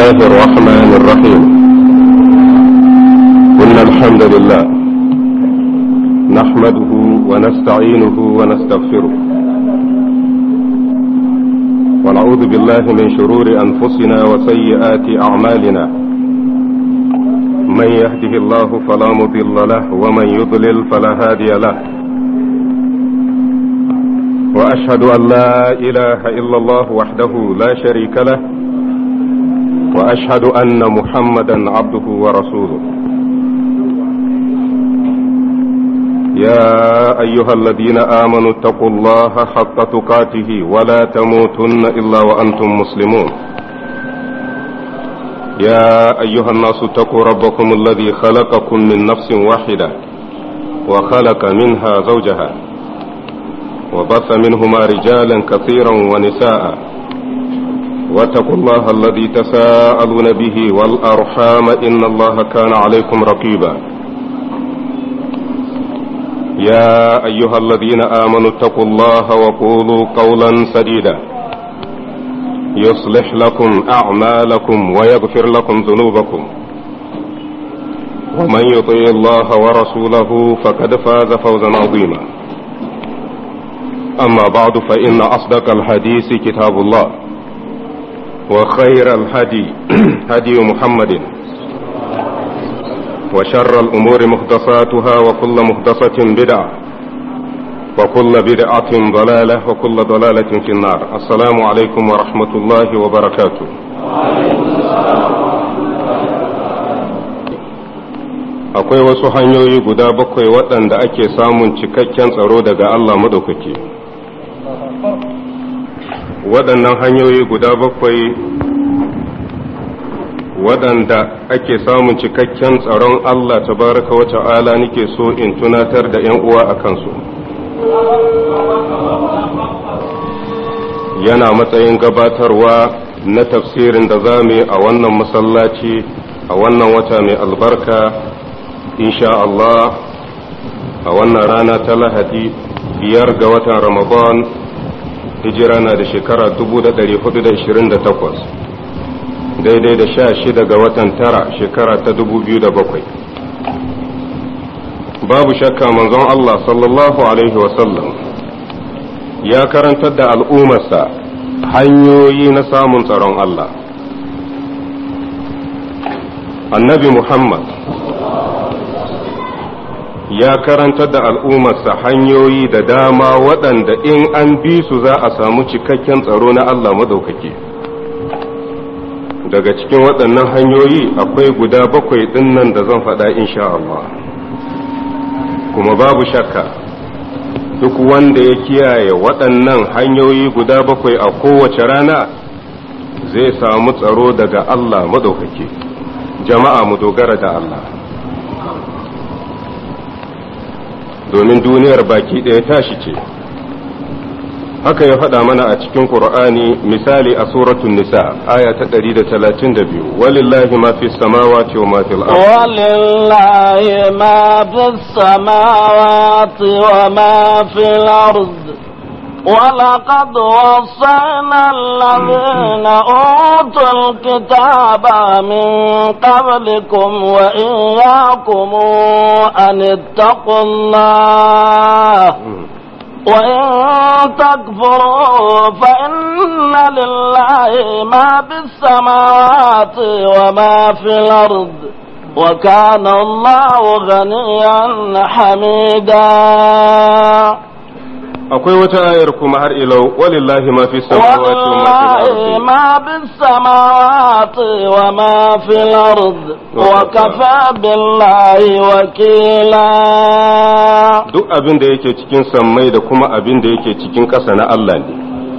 الله الرحمن الرحيم إن الحمد لله نحمده ونستعينه ونستغفره ونعوذ بالله من شرور أنفسنا وسيئات أعمالنا من يهده الله فلا مضل له ومن يضلل فلا هادي له وأشهد أن لا إله إلا الله وحده لا شريك له واشهد ان محمدا عبده ورسوله يا ايها الذين امنوا اتقوا الله حق تقاته ولا تموتن الا وانتم مسلمون يا ايها الناس اتقوا ربكم الذي خلقكم من نفس واحده وخلق منها زوجها وبث منهما رجالا كثيرا ونساء واتقوا الله الذي تساءلون به والأرحام إن الله كان عليكم رقيبا يا أيها الذين آمنوا اتقوا الله وقولوا قولا سديدا يصلح لكم أعمالكم ويغفر لكم ذنوبكم ومن يطيع الله ورسوله فقد فاز فوزا عظيما أما بعد فإن أصدق الحديث كتاب الله وخير الهدي هدي محمد وشر الأمور محدثاتها وكل محدثة بدعة وكل بدعة ضلالة وكل ضلالة في النار السلام عليكم ورحمة الله وبركاته akwai wasu hanyoyi guda bakwai waɗanda ake samun cikakken tsaro daga Allah madaukaki waɗannan hanyoyi guda bakwai waɗanda ake samun cikakken tsaron Allah tabaraka wa ta'ala nake so in tunatar da ‘yan uwa a kansu yana matsayin gabatarwa na tafsirin da za mu yi a wannan masallaci a wannan wata mai albarka insha Allah a wannan rana ta lahadi biyar ga watan Ramadan hijira na da shekara 428 daidai da sha shida ga watan tara shekara ta 2007 babu shakka manzon Allah sallallahu alaihi wasallam ya karantar da al'ummarsa hanyoyi na samun tsaron Allah annabi Muhammad ya karantar da al'ummarsa hanyoyi da dama waɗanda in an bi su za a samu cikakken tsaro na Allah madaukaki daga cikin waɗannan hanyoyi akwai guda bakwai ɗinnan da zan faɗa insha Allah kuma babu shakka duk wanda ya kiyaye waɗannan hanyoyi guda bakwai a kowace rana zai samu tsaro daga Allah madaukaki jama'a mu dogara da Allah domin duniyar baki ɗaya tashi ce haka ya faɗa mana a cikin Qur'ani misali a suratun nisa aya ta 132 walillahi ma fi samawati wa ma fil ard walillahi ma fi samawati wa ma fil ard ولقد وصينا الذين أوتوا الكتاب من قبلكم وإياكم أن اتقوا الله وإن تكفروا فإن لله ما في السماوات وما في الأرض وكان الله غنيا حميدا akwai wata ayar kuma har ilau walillahi ma fi samawati wa ma fil ma bis samawati wa ma fil ard wa kafa billahi wakila duk abin da yake cikin sammai da kuma abin da yake cikin ƙasa na Allah ne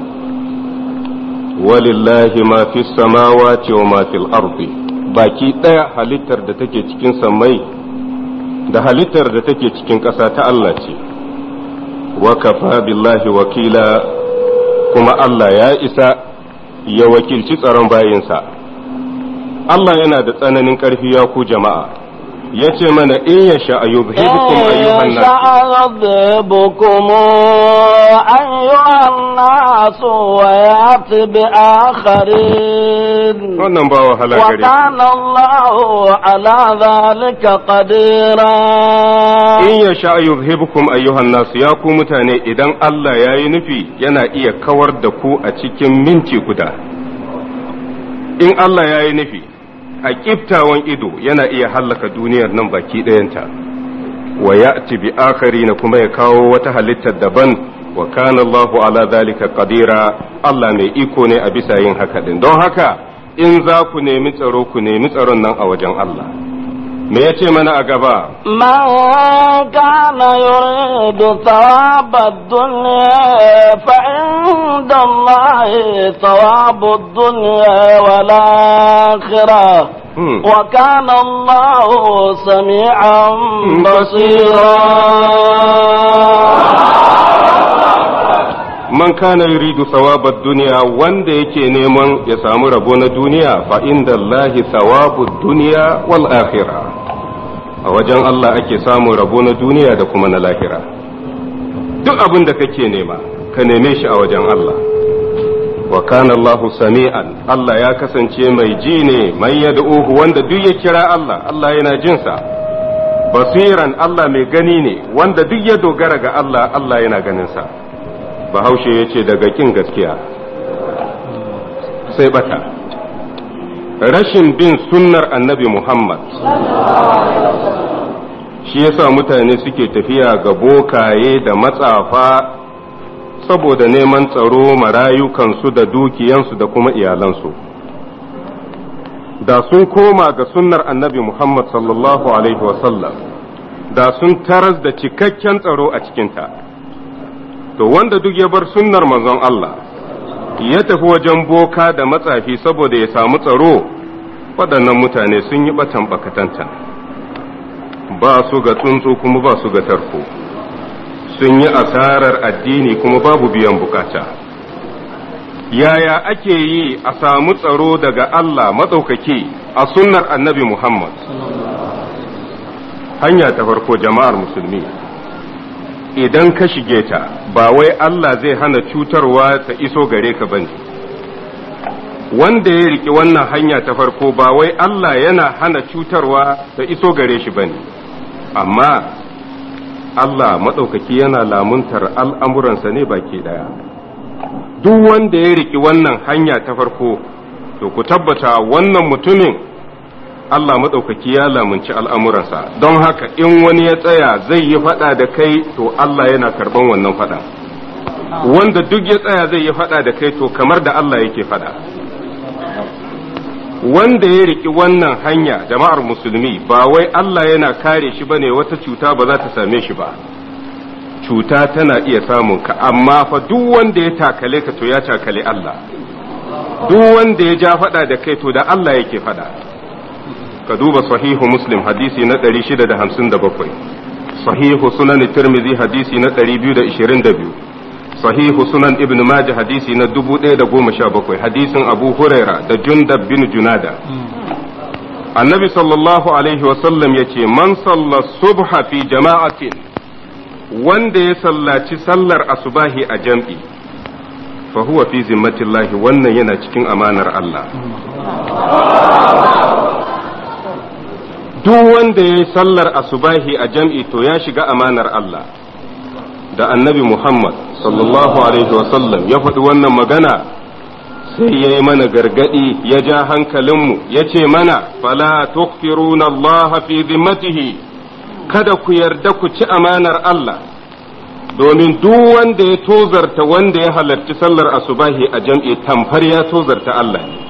walillahi ma fi samawati wa ma fil ardi baki ɗaya halittar da take cikin sammai da halittar da take cikin ƙasa ta Allah ce wa kafa billahi wakila kuma Allah ya isa ya wakilci tsaron bayinsa Allah yana da tsananin ƙarfi ya ku jama'a ya ce mana in ya sha a yuzhibukum ayyuhan nas يذهبكم أيها الناس ويأتي بآخرين wannan ba wahala gare وكان الله على ذلك قديرا in ya sha yuzhibukum ayyuhan nas ya ku mutane idan Allah ya yi nufi yana iya kawar da ku a cikin minti guda in Allah ya yi nufi a kiftawan ido yana iya hallaka duniyar nan baki ɗayanta wa ya'ti bi na kuma ya kawo wata halittar daban wa kana Allahu ala zalika qadira Allah mai iko ne a bisa yin haka din don haka in za ku nemi tsaro ku nemi tsaron nan a wajen Allah me yace mana a gaba من كان يريد ثواب الدنيا فعند الله ثواب الدنيا والآخرة Hmm. وكان الله سميعا بصيرا man kana yuridu thawabad duniya wanda yake neman ya samu rabo na duniya fa inda Allahi thawabud duniya wal akhirah a wajen Allah ake samun rabo na duniya da kuma na lahira duk abin da kake nema ka neme shi a wajen Allah wa kana Allahu sami'an Allah ya kasance mai ji ne mai yad'uhu wanda duk ya kira Allah Allah yana jinsa basiran Allah mai gani ne wanda duk ya dogara ga Allah Allah yana ganinsa bahaushe ya ce daga kin gaskiya sai bata rashin bin sunnar annabi Muhammad shi yasa mutane suke tafiya ga bokaye da matsafa saboda neman tsaro marayukansu da dukiyansu da kuma iyalansu da sun koma ga sunnar annabi Muhammad sallallahu alaihi wasallam da sun taras da cikakken tsaro a cikinta to wanda duk ya bar sunnar manzon Allah ya tafi wajen boka da matsafi saboda ya samu tsaro waɗannan mutane sun yi batan bakatantan ba su ga tsuntsu kuma ba su ga tarko sun yi asarar addini kuma babu biyan bukata yaya ake yi a samu tsaro daga Allah matsaukaki a sunnar annabi Muhammad hanya ta farko jama'ar musulmi idan ka shige ta ba wai Allah zai hana cutarwa ta iso gare ka bane wanda ya riki wannan hanya ta farko ba wai Allah yana hana cutarwa ta iso gare shi bane amma Allah maɗaukaki yana lamuntar al'amuransa ne baki ɗaya duk wanda ya riki wannan hanya ta farko to ku tabbata wannan mutumin Allah maɗaukaki ya lamunci al'amuransa don haka in wani ya tsaya zai yi faɗa da kai to Allah yana karɓan wannan faɗa wanda duk ya tsaya zai yi faɗa da kai to kamar da Allah yake faɗa wanda ya riki wannan hanya jama'ar musulmi ba wai Allah yana kare shi bane wata cuta ba za ta same shi ba cuta tana iya samun ka amma fa duk wanda ya takale ka to ya takale Allah duk wanda ya ja faɗa da kai to da Allah yake faɗa ka duba sahihu muslim hadisi na 657 sahihu sunan tirmidhi hadisi na 222 sahihu sunan ibn majah hadisi na 1017 hadisin abu huraira da jundab bin junada annabi sallallahu alaihi wasallam ya ce man salla subha fi jama'atin wanda ya sallaci sallar asubahi a jam'i fa huwa fi zimmatillahi wannan yana cikin amanar Allah duk wanda ya yi sallar asubahi a jam'i to ya shiga amanar Allah da annabi Muhammad sallallahu alaihi wasallam ya faɗi wannan magana sai ya yi mana gargaɗi ya ja hankalinmu ya ce mana fala tukfiruna Allah fi zimmatihi kada ku yarda ku ci amanar Allah domin duk wanda ya tozarta wanda ya halarci sallar asubahi a jam'i tamfar ya tozarta Allah ne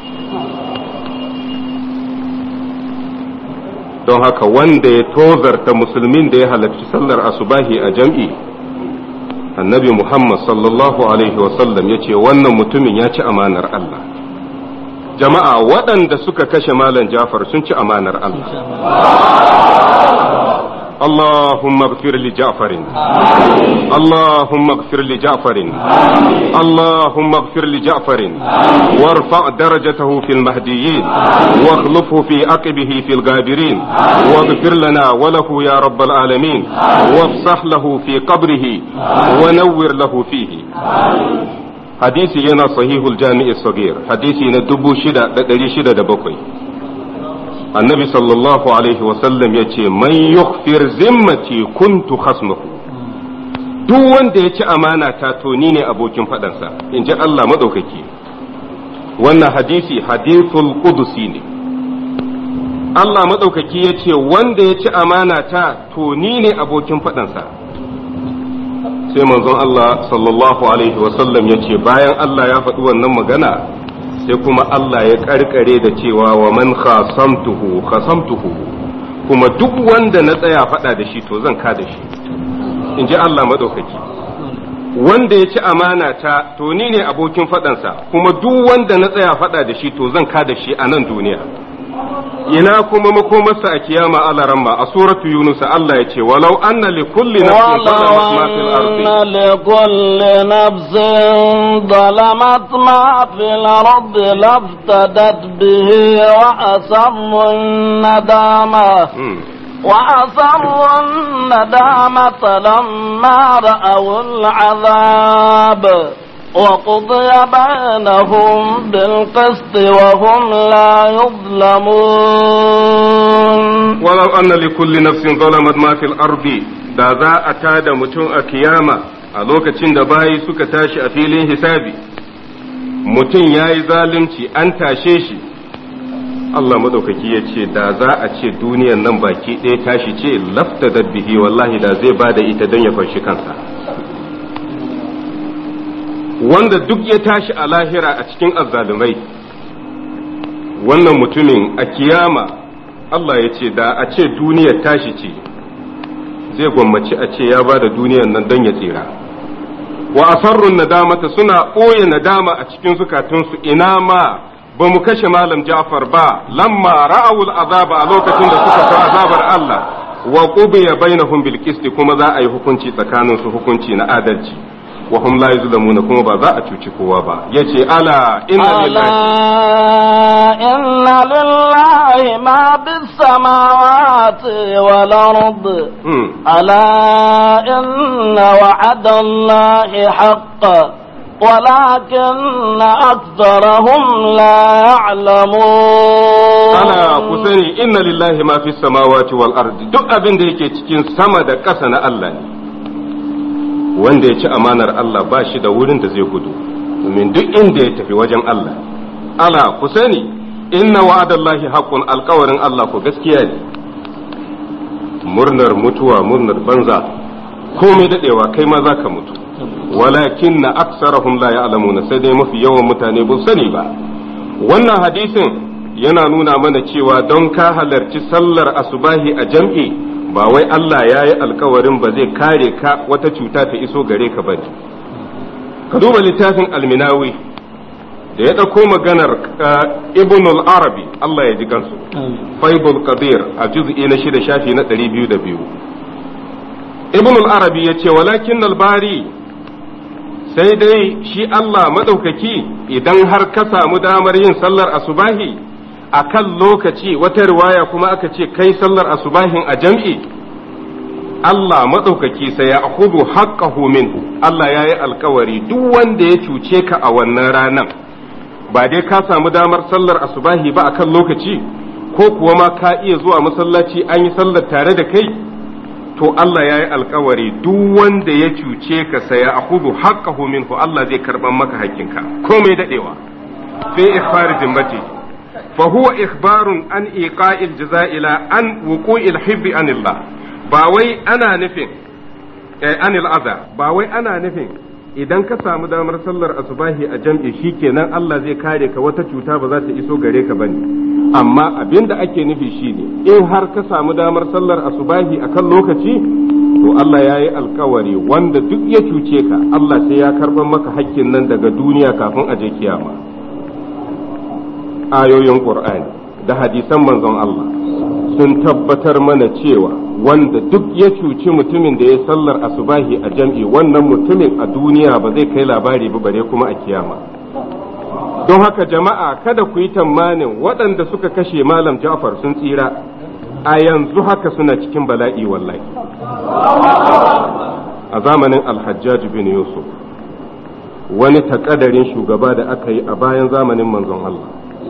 don haka wanda ya tozarta musulmin da ya halarci sallar asubahi a jam'i annabi Muhammad sallallahu alaihi wasallam ya ce wannan mutumin ya ci amanar Allah jama'a waɗanda suka kashe malam Jafar sun ci amanar Allah اللهم اغفر لجعفر اللهم اغفر لجعفر اللهم اغفر لجعفر وارفع درجته في المهديين واخلفه في عقبه في الغابرين واغفر لنا وله يا رب العالمين وافصح له في قبره ونور له فيه hadisi yana sahihul jami'i sagir hadisi na dubu shida da ɗari shida da bakwai annabi sallallahu alaihi wasallam ya ce man yukhfir zimmati kuntu khasmahu duk wanda ya ci amana ta to ni ne abokin faɗansa in ji Allah maɗaukaki wannan hadisi hadithul qudusi ne Allah maɗaukaki ya ce wanda ya ci amana ta to ni ne abokin faɗansa sai manzon Allah sallallahu alaihi wasallam ya ce bayan Allah ya faɗi wannan magana sai kuma Allah ya karkare da cewa wa man khasamtuhu khasamtuhu kuma duk wanda na tsaya faɗa da shi to zan ka da shi in ji Allah maɗaukaki wanda ya ci amana ta to ni ne abokin faɗansa kuma duk wanda na tsaya faɗa da shi to zan ka da shi a nan duniya ina kuma makomarsa a kiyama alaramma a suratu yunus Allah ya ce walau anna li kulli nafsin zalamat ma fil ardi li kulli nafsin zalamat ma fil ardi laftadat bihi wa asammu nadama وأسروا الندامة لما رأوا العذاب وقضي بينهم بالقسط وهم لا يظلمون ولو أن لكل نفس ظلمت ما في الأرض da za a tada mutum a kiyama a lokacin da bayi suka tashi a filin hisabi mutum ya yi zalunci an tashe shi Allah maɗaukaki ya ce da za a ce duniyan nan baki ɗaya tashi ce lafta bihi wallahi da zai ba da ita don ya fanshi kansa wanda duk ya tashi a lahira a cikin azzalumai wannan mutumin a kiyama Allah ya ce da a ce duniyar tashi ce zai gwammaci a ce ya ba da duniyar nan don ya tsira wa asarrun nadamata suna ɓoye nadama a cikin zukatunsu ina ma ba mu kashe malam Ja'far ba lamma ra'awul azaba a lokacin da suka ga azabar Allah wa qubiya bainahum bil qisti kuma za a yi hukunci tsakaninsu hukunci na adalci wa hum la yuzlamuna kuma ba za a cuci kowa ba yace ala inna lillahi inna lillahi ma bis samawati wal ard ala inna wa'ada allahi haqqan ولكن أكثرهم لا يعلمون أنا كسني إن لله ما في السماوات والأرض duk abin da yake cikin sama da ƙasa na Allah ne wanda ya ci amanar Allah ba shi da wurin da zai gudu domin duk inda ya tafi wajen Allah ala ku sani inna wa'adallahi haqqun alkawarin Allah ku gaskiya ne murnar mutuwa murnar banza komai dadewa kai ma zaka mutu walakin na aksarahum la ya'lamuna sai dai mafi yawan mutane ba sani ba wannan hadisin yana nuna mana cewa don ka halarci sallar asubahi a jam'i ba wai Allah ya yi alkawarin ba zai kare ka wata cuta ta iso gare ka bane ka duba littafin alminawi da ya ɗauko maganar ibn al-arabi Allah ya ji gansu faibul qadir a juz'i na shida shafi na ɗari biyu da biyu ibn al-arabi ya ce walakin albari sai dai shi Allah maɗaukaki idan har ka samu damar yin sallar asubahi a kan lokaci wata riwaya kuma aka ce kai sallar asubahin a jam'i Allah maɗaukaki sai ya hudu haƙƙahu minhu Allah ya yi alkawari duk wanda ya cuce ka a wannan ranan ba dai ka samu damar sallar asubahi ba a kan lokaci ko kuwa ma ka iya zuwa masallaci an yi sallar tare da kai to Allah ya yi alkawari duk wanda ya cuce ka saya a hudu haƙƙahu minhu Allah zai karɓar maka haƙƙinka komai daɗewa fi ikhbari zimmati fa huwa ikhbarun an iqa'il jaza'ila an wuqu'il hibbi anillah ba wai ana nufin eh, anil aza ba wai ana nufin idan ka samu damar sallar asubahi a jam'i shikenan Allah zai kare ka wata cuta ba za ta iso gare ka bane amma abin da ake nufi shine in har ka samu damar sallar asubahi a kan lokaci to Allah ya yi alkawari wanda duk ya cuce ka Allah sai ya karɓar maka hakkin nan daga duniya kafin a je kiyama ayoyin Qur'ani da hadisan manzon Allah sun tabbatar mana cewa wanda duk ya cuci mutumin da ya sallar asubahi a jam'i wannan mutumin a duniya ba zai kai labari ba bare kuma a kiyama don haka jama'a kada ku yi tamanin waɗanda suka kashe malam ja'far sun tsira a yanzu haka suna cikin bala'i wallahi a zamanin alhajjaj bin yusuf wani takadarin shugaba da aka yi a bayan zamanin manzon Allah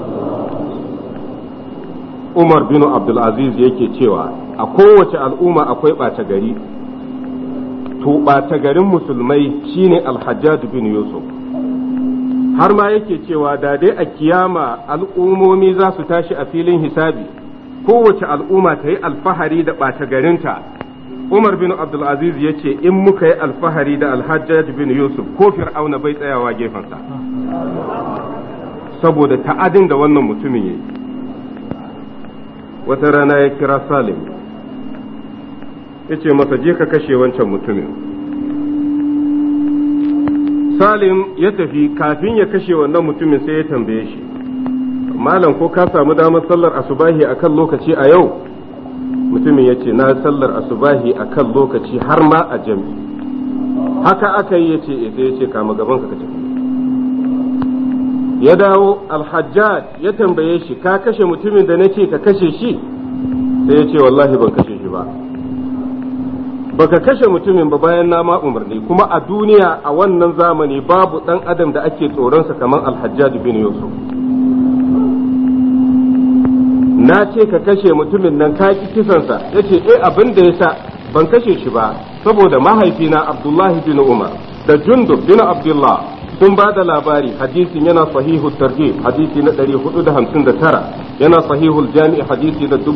Umar bin Abdulaziz yake cewa a kowace al'umma akwai ɓata gari to ɓata garin musulmai shine alhajjaj bin yusuf har ma yake cewa da dai a kiyama al'ummomi za su tashi a filin hisabi kowace al'umma ta yi alfahari da ɓata garinta Umar bin Abdulaziz ya ce in muka yi alfahari da alhajjaj bin Yusuf ko fir'auna bai tsayawa gefensa saboda ta'adin da wannan mutumin ya yi wata rana ya kira Salim ya ce masa je ka kashe wancan mutumin Salim ya tafi kafin ya kashe wannan mutumin sai ya tambaye shi malam ko ka samu damar sallar asubahi akan lokaci a yau mutumin ya ce na sallar asubahi a kan lokaci har ma a jam'i haka aka yi ya ce sai ya ce kama gaban ka tafi ya dawo alhajjaj ya tambaye shi ka kashe mutumin da na ce ka kashe shi sai ya ce wallahi ban kashe shi ba baka kashe mutumin ba bayan na ma umarni kuma a duniya a wannan zamani babu dan adam da ake tsoronsa kamar alhajjaj bin yusuf na ce ka kashe mutumin nan ka ki kisansa ya ce eh abin da ya sa ban kashe shi ba saboda mahaifina abdullahi bin umar da jundub bin abdullah sun ba da labari hadisin yana sahihu targhib hadisi na 459 yana sahihul jami hadisi na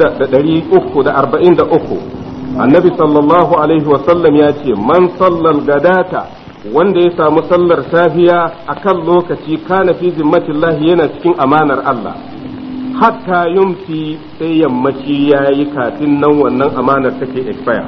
6343 annabi sallallahu alaihi wa sallam ya ce man sallal gadata wanda ya samu sallar safiya akan lokaci kana fi zimmatillahi yana cikin amanar Allah hatta yumsi sai yammaci ya yi kafin nan wannan amanar take expire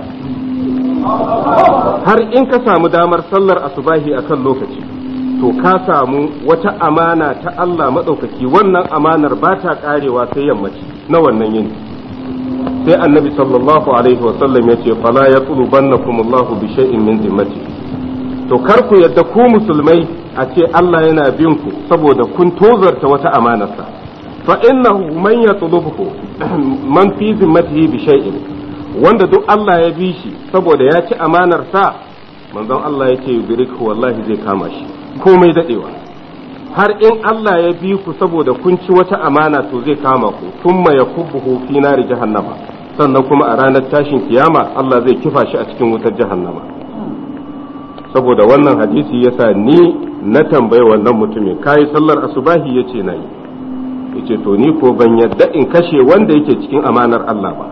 har in ka samu damar sallar asubahi a kan lokaci to ka samu wata amana ta Allah maɗaukaki wannan amanar ba ta ƙarewa sai yammaci na wannan yini sai annabi sallallahu alaihi wasallam ya ce fala ya tsulubannakum Allahu bi shay'in min zimmati to kar ku yadda ku musulmai a ce Allah yana bin ku saboda kun tozarta wata amanarsa فإنه من يطلبه من في ذمته بشيء wanda duk Allah ya bi shi saboda ya ci amanar sa manzon Allah ya ce yudriku wallahi zai kama shi komai dadewa har in Allah ya bi ku saboda kun ci wata amana to zai kama ku thumma yakubbuhu fi nari jahannama sannan kuma a ranar tashin kiyama Allah zai kifa shi a cikin wutar jahannama saboda wannan hadisi yasa ni na tambayi wannan mutumin kai sallar asubahi yace nayi yace to ni ko ban yadda in kashe wanda yake cikin amanar Allah ba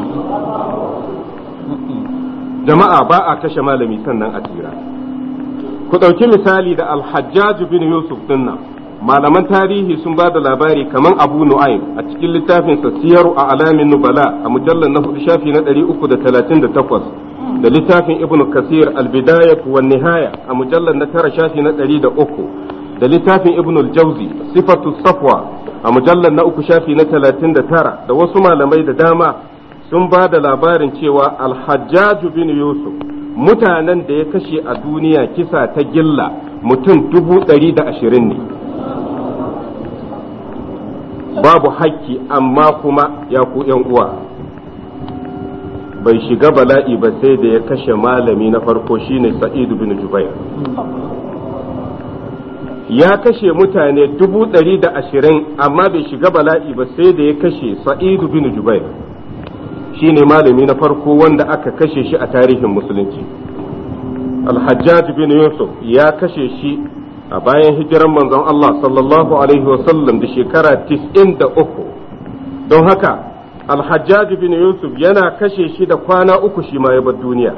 jama'a ba a kashe malami sannan a tira ku ɗauki misali da alhajjaj bin yusuf dinnan malaman tarihi sun ba da labari kaman abu nu'aym a cikin littafinsa siyaru a alamin nubala a mujallar na hudu shafi na 338 da littafin ibn kasir albidaya wa nihaya a mujallar na tara shafi na 103 da littafin ibn al-jawzi sifatu safwa a mujallar na uku shafi na talatin da tara da wasu malamai da dama sun ba da labarin cewa alhajjaju bin yusuf mutanen da ya kashe a duniya kisa ta gilla mutum dubu ɗari da ashirin ne babu hakki amma kuma ya ku uwa bai shiga bala'i ba sai da ya kashe malami na farko shine sa'idu bin jubair ya kashe mutane dubu ɗari da ashirin amma bai shiga bala'i ba sai da ya kashe sa'idu bin jubair shi ne malami na farko wanda aka kashe shi a tarihin musulunci alhajjaj bin yusuf ya kashe shi a bayan hijiran manzon Allah sallallahu alaihi wasallam da shekara tis'in da uku don haka alhajjaj bin yusuf yana kashe shi da kwana uku shi ma ya bar duniya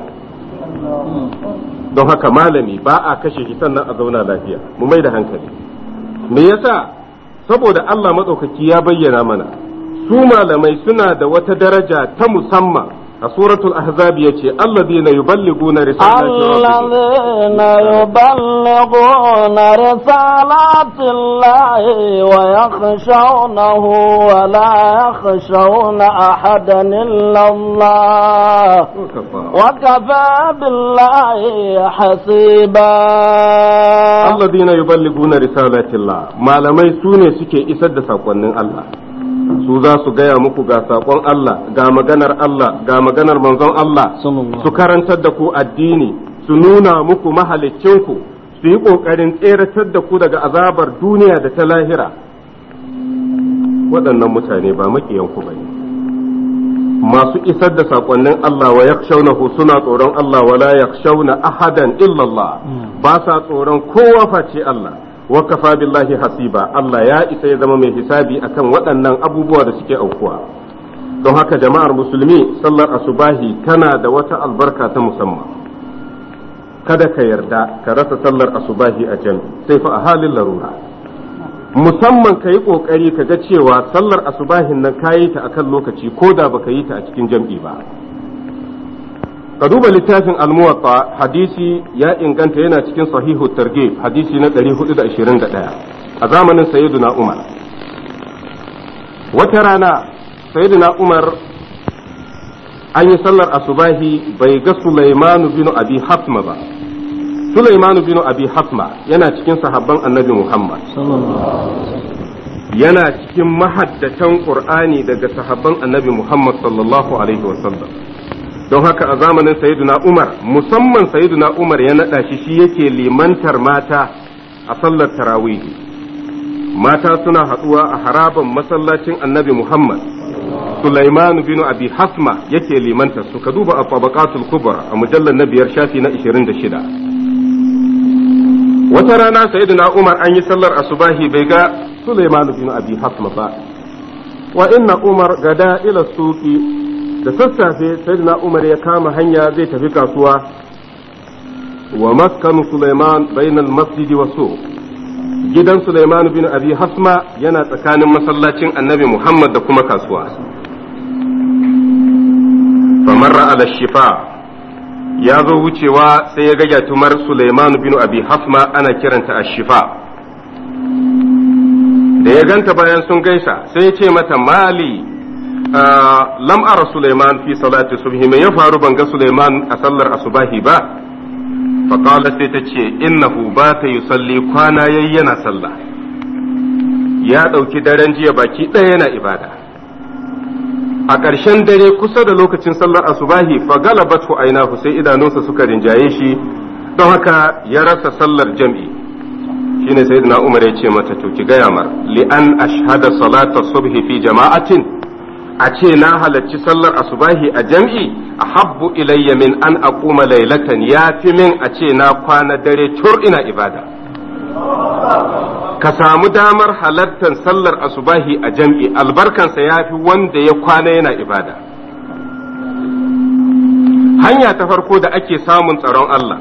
don haka malami ba a kashe shi sannan a zauna lafiya mu mai da hankali me yasa saboda Allah maɗaukaki ya bayyana mana su malamai suna da wata daraja ta musamman a suratul ahzab yace alladhina yuballiguna risalati الذين يبلغون رسالات الله ويخشونه ولا يخشون أحدا إلا الله وكفى بالله حسيبا alladhina yuballiguna risalati Allah malamai sune suke isar da sakonnin Allah su za su gaya muku ga sakon Allah ga maganar Allah ga maganar manzon Allah su karantar da ku addini su nuna muku mahalicinku su yi ƙoƙarin tseratar da ku daga azabar duniya da ta lahira waɗannan mutane ba maƙiyanku ba ne masu isar da saƙonnin Allah wa yakshawnahu suna tsoron Allah wa la yakshawna ahadan illallah ba sa tsoron kowa face Allah wa kafa billahi hasiba Allah ya isa ya zama mai hisabi akan waɗannan abubuwa da suke aukuwa don haka jama'ar musulmi sallar asubahi tana da wata albarka ta musamman kada ka yarda ka rasa sallar asubahi a jami sai fa a halin larura musamman ka yi ƙoƙari ka ga cewa sallar asubahin nan ka yi ta akan lokaci ko da baka yi ta a cikin jam'i ba ka duba littafin almuwatta hadisi ya inganta yana cikin sahihu targhib hadisi na 421 a zamanin sayyiduna umar wata rana sayyiduna umar an yi sallar asubahi bai ga sulaimanu bin abi hasma ba sulaimanu bin abi hasma yana cikin sahabban annabi muhammad yana cikin mahaddatan qur'ani daga sahabban annabi muhammad sallallahu alaihi wasallam don haka a zamanin sayyiduna umar musamman sayyiduna umar ya naɗa shi shi yake limantar mata a sallar tarawihi mata suna haɗuwa a haraban masallacin annabi muhammad Sulaiman bin Abi Hasma yake limanta su ka duba a tabaqatul kubra a mujallar na biyar shafi na 26 wata rana sayyidina Umar an yi sallar asubahi bai ga Sulaiman bin Abi Hasma ba wa inna Umar gada ila suqi da sassafe sayyidina Umar ya kama hanya zai tafi kasuwa wa maskanu Sulaiman bainal masjidi wa suq gidan Sulaiman bin Abi Hasma yana tsakanin masallacin Annabi Muhammad da kuma kasuwa famarra ala shifa ya zo wucewa sai ya ga gyatumar Sulaiman bin Abi Hasma ana kiranta ashifa da ya ganta bayan sun gaisa sai ya ce mata mali lam ara Sulaiman fi salati subhi me ya faru ban ga Sulaiman a sallar asubahi ba faƙala sai ta ce innahu ba ta yi salli kwana yayi yana sallah ya ɗauki daren jiya baki ɗaya yana ibada a ƙarshen dare kusa da lokacin sallar asubahi fa galabatu ainahu sai idanunsa suka rinjaye shi don haka ya rasa sallar jam'i shine sayyidina umar ya ce mata to ki gaya mar li an ashhada salata subhi fi jama'atin a ce na halarci sallar asubahi a jam'i a habbu ilayya min an aquma laylatan ya fi min a ce na kwana dare tur ina ibada ka samu damar halartar sallar asubahi a jam'i albarkansa ya fi wanda ya kwana yana ibada hanya ta farko da ake samun tsaron Allah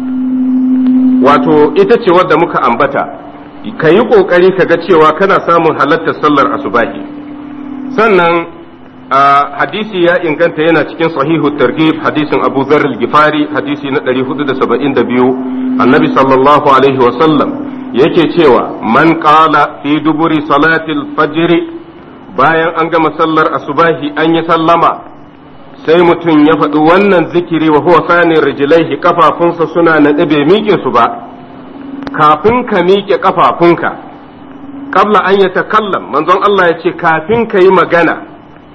wato ita ce wadda muka ambata ka yi ƙoƙari ka ga cewa kana samun halartar sallar asubahi sannan hadisi ya inganta yana cikin sahihu targhib hadisin Abu Dharr al-Ghifari hadisi na 472 annabi sallallahu alaihi wa sallam yake cewa man qala fi duburi salatil fajr bayan an gama sallar asubahi an yi sallama sai mutum ya faɗi wannan zikiri wa huwa sani rijlaihi kafafunsa suna naɗe bai miƙe su ba kafin ka miƙe kafafunka qabla an yatakallam manzon Allah ya ce kafin ka yi magana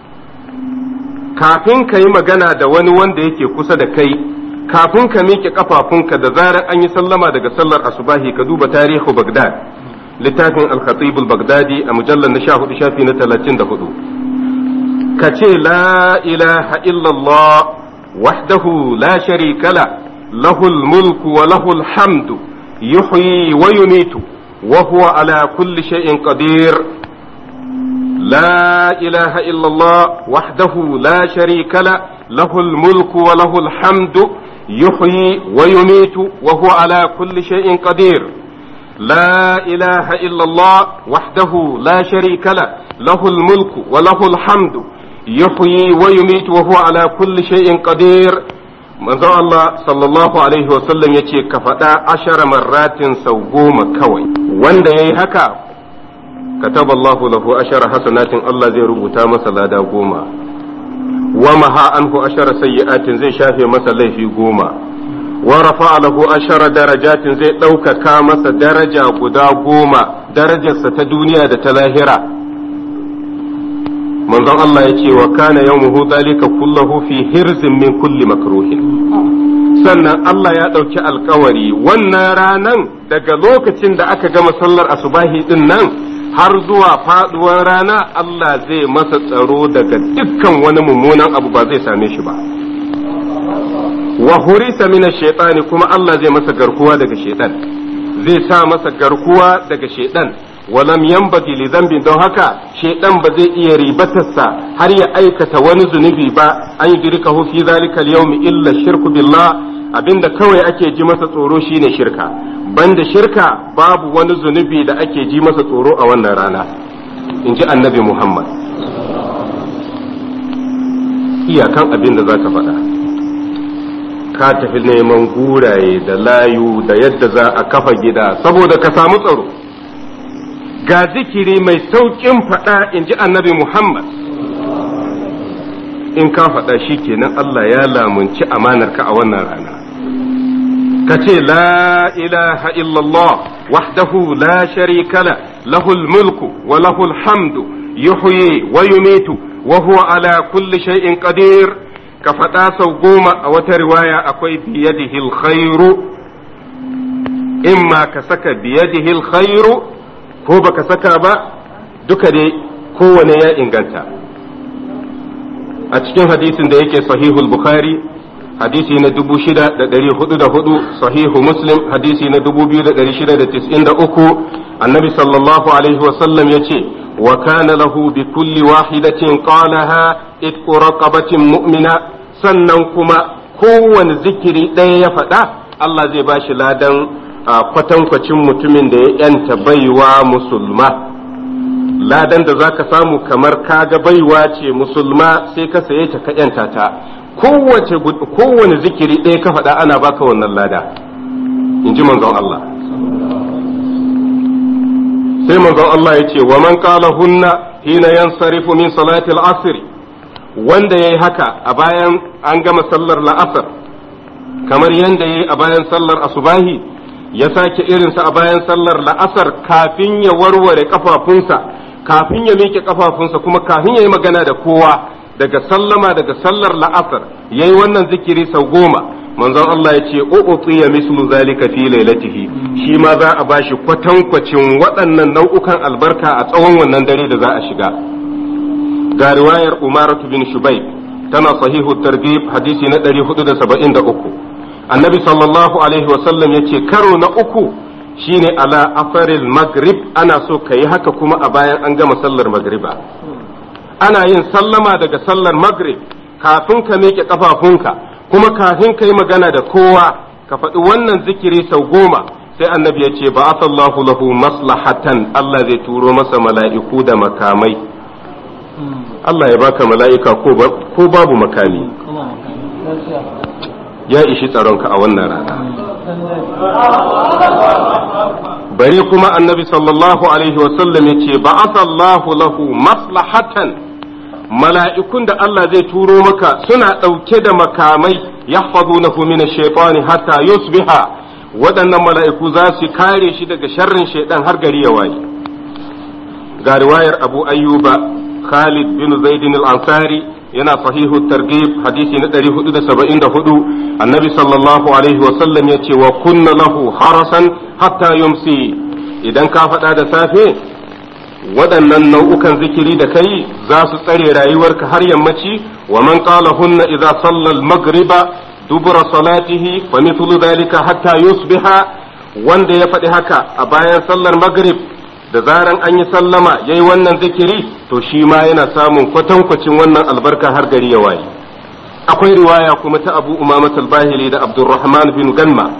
kafin ka yi magana da wani wanda yake kusa da kai kafin ka miƙe kafafunka da zarar an yi sallama daga sallar asubahi ka duba tarihu Baghdad littafin al-Khatib al-Baghdadi a mujallar na 14 shafi na 34 ka ce la ilaha illallah wahdahu la sharika la lahul mulku wa lahul hamdu yuhyi wa yumitu wa huwa ala kulli shay'in qadir لا إله إلا الله وحده لا شريك له له الملك وله الحمد يحيي ويميت وهو على كل شيء قدير لا إله إلا الله وحده لا شريك له له الملك وله الحمد yuhyi wa yumitu wa huwa ala kulli shay'in qadir manzon Allah sallallahu alaihi wa sallam yace ka faɗa ashara marratin sau goma kawai wanda yayi haka kataba Allahu lahu ashara hasanatin Allah zai rubuta masa lada goma wa maha anhu ashara sayyi'atin zai shafe masa laifi goma wa rafa'a lahu ashara darajatin zai ɗaukaka masa daraja guda goma darajarsa ta duniya da ta lahira manzon Allah ya ce wa kana yawmuhu dalika kullahu fi hirzin min kulli makruhin sannan Allah ya ɗauki alkawari wannan ranan daga lokacin da aka gama sallar asubahi din nan har zuwa faduwar rana Allah zai masa tsaro daga dukkan wani mummunan abu ba zai same shi ba wa hurisa mina shaitani kuma Allah zai masa garkuwa daga shaitan zai sa masa garkuwa daga shaitan walam yanbaghi li dhanbin don haka shaitan ba zai iya ribatarsa har ya aikata wani zunubi ba an yudrikahu fi zalika al-yawmi illa shirku billah abinda kawai ake ji masa tsoro shine shirka banda shirka babu wani zunubi da ake ji masa tsoro a wannan rana in ji annabi Muhammad iyakan abin da zaka faɗa ka tafi neman guraye da layu da yadda za a kafa gida saboda ka samu tsaro ga zikiri mai sauƙin faɗa in ji annabi Muhammad in ka faɗa shi kenan Allah ya lamunci amanarka a wannan rana ka ce la ilaha illallah wahdahu la sharika la lahul mulku wa lahul hamdu yuhyi wa yumitu wa huwa ala kulli shay'in qadir ka faɗa sau goma a wata riwaya akwai biyadihi alkhairu imma ka saka biyadihi alkhairu ko baka saka ba duka dai kowane ya inganta a cikin hadisin da yake sahihul bukhari hadisi na dubu shida da ɗari hudu da hudu sahihu muslim hadisi na dubu biyu da ɗari shida da tis'in da uku annabi sallallahu alaihi wasallam ya ce wa kana lahu bi kulli wahidatin qalaha itqu raqabatin mu'mina sannan kuma kowane zikiri ɗaya ya faɗa Allah zai ba shi ladan kwatankwacin mutumin da ya yanta baiwa musulma ladan da zaka samu kamar kaga baiwa ce musulma sai ka saye ta ka yanta ta kowace kowane zikiri ɗaya ka faɗa ana baka wannan lada in ji manzon Allah sai manzon Allah ya ce wa man qala hunna hina yansarifu min salati al-asr wanda yayi haka a bayan an gama sallar la'asar kamar yanda yayi a bayan sallar asubahi ya sake irinsa a bayan sallar la'asar kafin ya warware kafafunsa kafin ya miƙe kafafunsa kuma kafin ya yi magana da kowa daga sallama daga sallar la'asar ya yi wannan zikiri sau goma manzon Allah ya ce u'tiya mislu zalika fi lailatihi shi ma za a bashi kwatankwacin waɗannan nau'ukan albarka a tsawon wannan dare da za a shiga ga riwayar Umaratu bin Shubayb tana sahihu targhib hadisi na 473 annabi sallallahu alaihi wasallam ya ce karo na uku shine ala afaril maghrib ana so ka yi haka kuma a bayan an gama sallar magriba ana yin sallama daga sallar maghrib kafin ka miƙe ƙafafunka kuma kafin ka yi magana da kowa ka faɗi wannan zikiri sau goma sai annabi ya ce ba asallahu lahu maslahatan Allah zai turo masa mala'iku da makamai Allah ya baka mala'ika ko babu makami ya ishi tsaronka a wannan rana bari kuma annabi sallallahu alaihi wasallam ya ce ba'athallahu lahu maslahatan mala'ikun da Allah zai turo maka suna ɗauke da makamai yahfazunahu min ash-shaytani hatta yusbiha waɗannan mala'iku za su kare shi daga sharrin shaiɗan har gari ya waye ga riwayar abu ayyuba khalid bin zaidin al-ansari yana sahihu targhib hadisi na 474 annabi sallallahu alaihi wa sallam yace wa kunna lahu harasan hatta yumsi idan ka faɗa da safe waɗannan nau'ukan zikiri da kai za su tsare rayuwarka har yammaci wa man qala hunna idza salla al-maghriba dubura salatihi fa mithlu dhalika hatta yusbiha wanda ya faɗi haka a bayan sallar maghrib da zaran an yi sallama ya yi wannan zikiri to shi ma yana samun kwatankwacin wannan albarka har gari ya waye akwai riwaya kuma ta abu umamat al-bahili da abdurrahman bin ganma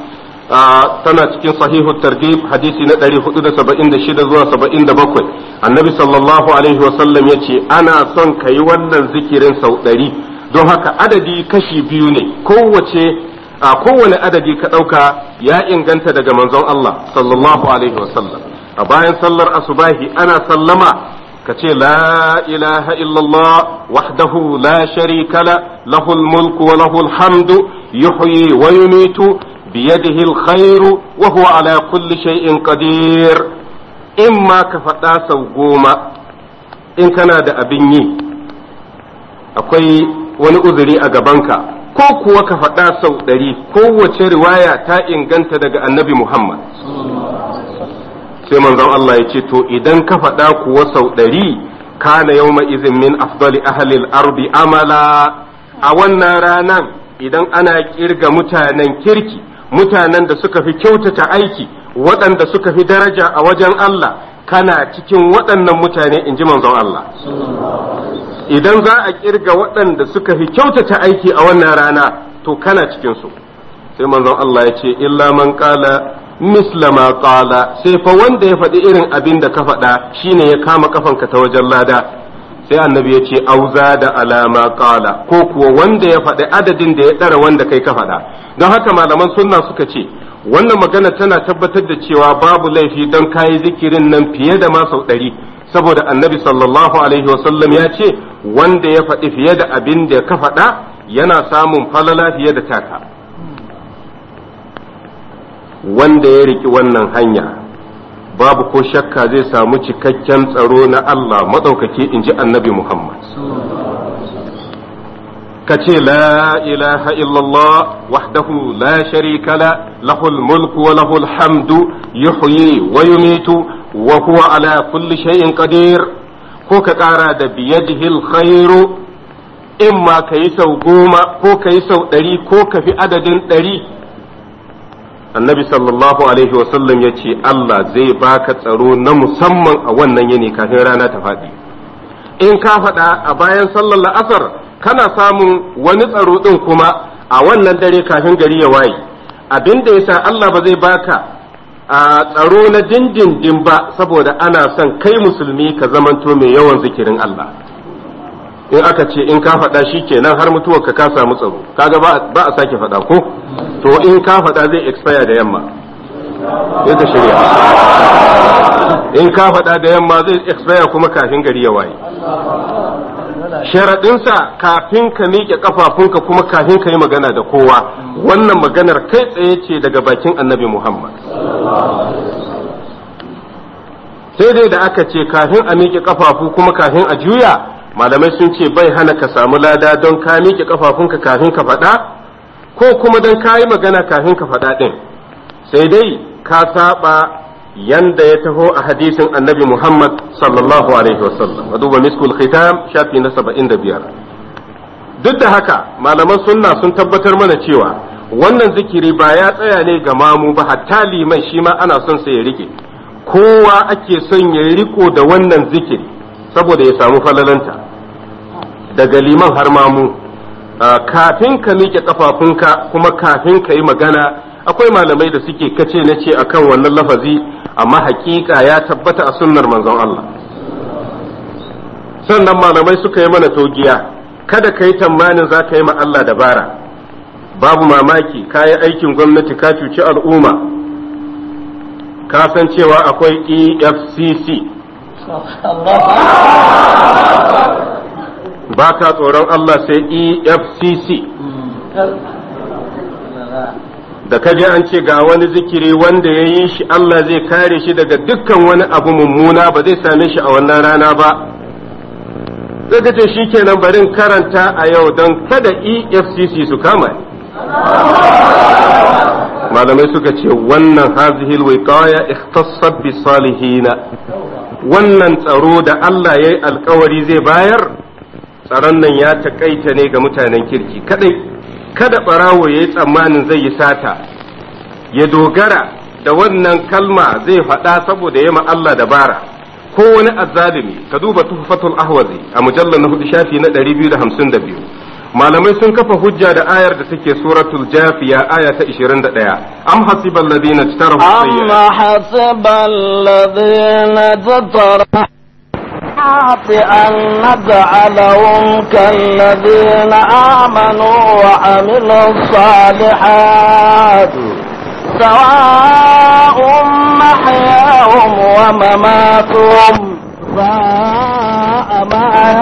tana cikin sahihu targhib hadisi na 476 zuwa 77 annabi sallallahu alaihi wasallam ya ce ana son ka yi wannan zikirin sau ɗari don haka adadi kashi biyu ne kowace a kowane adadi ka ɗauka ya inganta daga manzon Allah sallallahu alaihi wasallam a bayan sallar asubahi ana sallama ka ce la ilaha illallah wahdahu la sharika la lahul mulku wa lahul hamdu yuhyi wa yumitu biyadihi alkhairu wa huwa ala kulli shay'in qadir in ma ka faɗa sau goma in kana da abin yi akwai wani uzuri a gabanka ko kuwa ka faɗa sau ɗari kowace riwaya ta inganta daga annabi Muhammad sai manzon Allah ya ce to idan ka faɗa kuwa sau ɗari kana yawma izin min afdali ahlil ardi amala a wannan ranan idan ana kirga mutanen kirki mutanen da suka fi kyautata aiki waɗanda suka fi daraja a wajen Allah kana cikin waɗannan mutane in ji manzon Allah idan za a kirga waɗanda suka fi kyautata aiki a wannan rana to kana cikinsu sai manzon Allah ya ce illa man qala misla ma qala sai fa wanda ya faɗi irin abin da ka faɗa shine ya kama kafanka ta wajen lada sai annabi ya ce auza da alama qala ko kuwa wanda ya faɗi adadin da ya ɗara wanda kai ka faɗa don haka malaman sunna suka ce wannan magana tana tabbatar da cewa babu laifi don kayi zikirin nan fiye da ma sau ɗari saboda annabi sallallahu alaihi wasallam ya ce wanda ya faɗi fiye da abin da ka faɗa yana samun falala fiye da taka wanda ya riki wannan hanya babu ko shakka zai samu cikakken tsaro na Allah maɗaukaki in ji annabi Muhammad ka ce la ilaha illallah wahdahu la sharika la lahul mulku wa lahul hamdu yuhyi wa yumitu wa huwa ala kulli shay'in qadir ko ka ƙara da biyadihi alkhairu in ma ka yi sau goma ko ka yi sau ɗari ko ka fi adadin ɗari annabi sallallahu alaihi wasallam ya ce Allah zai baka tsaro na musamman a wannan yini kafin rana ta faɗi in ka faɗa a bayan sallar la'asar kana samun wani tsaro ɗin kuma a wannan dare kafin gari ya waye abin da yasa Allah ba zai baka a tsaro na dindindin ba saboda ana son kai musulmi ka zamanto mai yawan zikirin Allah in aka ce in ka faɗa shi kenan har mutuwar ka ka samu tsaro kaga ba a sake faɗa ko to in ka faɗa zai expire da yamma sai ka shirya in ka faɗa da yamma zai expire kuma kafin gari ya waye sharaɗinsa kafin ka miƙe ƙafafunka kuma kafin ka yi magana da kowa wannan maganar kai tsaye ce daga bakin annabi muhammad sai dai da aka ce kafin a miƙe ƙafafu kuma kafin a juya malamai sun ce bai hana ka samu lada don ka miƙe ƙafafunka kafin ka faɗa ko kuma don ka yi magana kafin ka faɗa ɗin sai dai ka saba yanda ya taho a hadisin annabi Muhammad sallallahu alaihi wasallam a duba miskul khitam shafi na saba'in da biyar duk da haka malaman sunna sun tabbatar mana cewa wannan zikiri ba ya tsaya ne ga mamu ba hatta liman shi ma ana son sa ya rike kowa ake son ya riko da wannan zikiri saboda ya samu falalanta daga liman har mamu kafin ka miƙe kafafunka kuma kafin ka yi magana akwai malamai da suke kace na ce akan wannan lafazi amma hakika ya tabbata a sunnar manzon Allah sannan malamai suka yi mana togiya kada ka yi tamanin za ka yi ma Allah dabara babu mamaki ka yi aikin gwamnati ka cuci al'umma ka san cewa akwai efcc ba ka tsoron Allah sai efcc da kaje an ce ga wani zikiri wanda ya yi shi Allah zai kare shi daga dukkan wani abu mummuna ba zai same shi a wannan rana ba zai ce shi kenan barin karanta a yau don kada efcc su kama malamai suka ce wannan hazihil wiqaya ikhtassat bi salihina wannan tsaro da Allah ya yi alkawari zai bayar tsaron nan ya takaita ne ga mutanen kirki kadai kada ɓarawo ya yi tsammanin zai yi sata ya dogara da wannan kalma zai faɗa saboda ya Allah dabara ko wani azzalimi ka duba tuhfatul ahwazi a mujallar na hudu shafi na 252 malamai sun kafa hujja da ayar da take suratul jafiya aya ta 21 am hasibal ladina tarahu أم حسب الذين اجترحوا أن نجعلهم كالذين آمنوا وعملوا الصالحات سواء محياهم ومماتهم ساء ما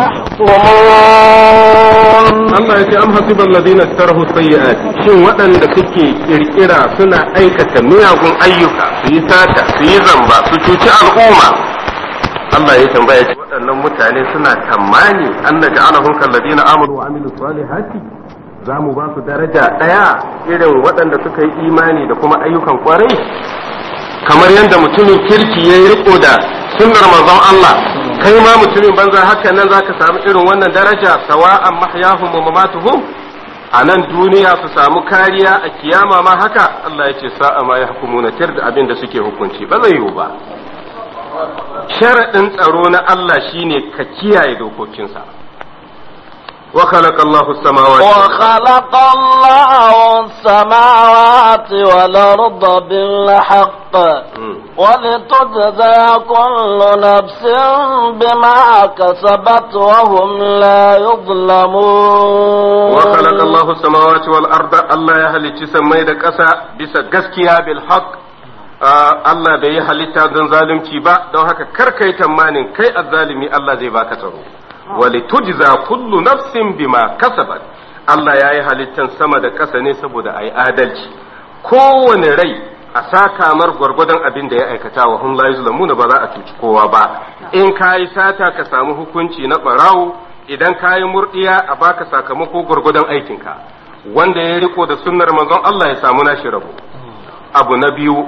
يحكمون Allah ya ce am hasibal ladina tarahu sayyi'at shin waɗanda suke kirkira suna aikata miyagun ayyuka su yi sata su yi zamba su cuci al'umma Allah ya tambaya ce waɗannan mutane suna tamani an naj'alahum kal ladina amanu wa amilus salihati za mu ba su daraja ɗaya irin waɗanda suka yi imani da kuma ayyukan kwarai kamar yadda mutumin kirki ya yi riko da sunnar manzon Allah kai ma mutumin banza haka nan zaka samu irin wannan daraja sawa'an mahyahum wa mamatuhum a nan duniya su samu kariya a kiyama ma haka Allah ya ce sa'a ma yahkumuna tir da abin da suke hukunci ba zai yiwu ba sharaɗin tsaro na Allah shine ka kiyaye dokokinsa wa khalaqa Allahu samawati وخلق الله السماوات والأرض بالحق ولتجزى كل نفس بما كسبت وهم لا يظلمون وخلق الله السماوات والأرض الله يهلي سمي da ƙasa bisa gaskiya bil haqq Allah bai yi halitta don zalunci ba don haka kar kai tamanin kai azzalimi Allah zai baka tsaro wali tujza kullu nafsin bima kasabat Allah ya yi halittan sama da ƙasa ne saboda a yi adalci kowane rai a saka mar gwargwadon abin da ya aikata wa hum la yuzlamuna ba za a cuci kowa ba in ka yi sata ka samu hukunci na barawo idan ka yi murdiya a baka sakamako gwargwadon aikinka wanda ya riko da sunnar manzon Allah ya samu nashi rabo abu na biyu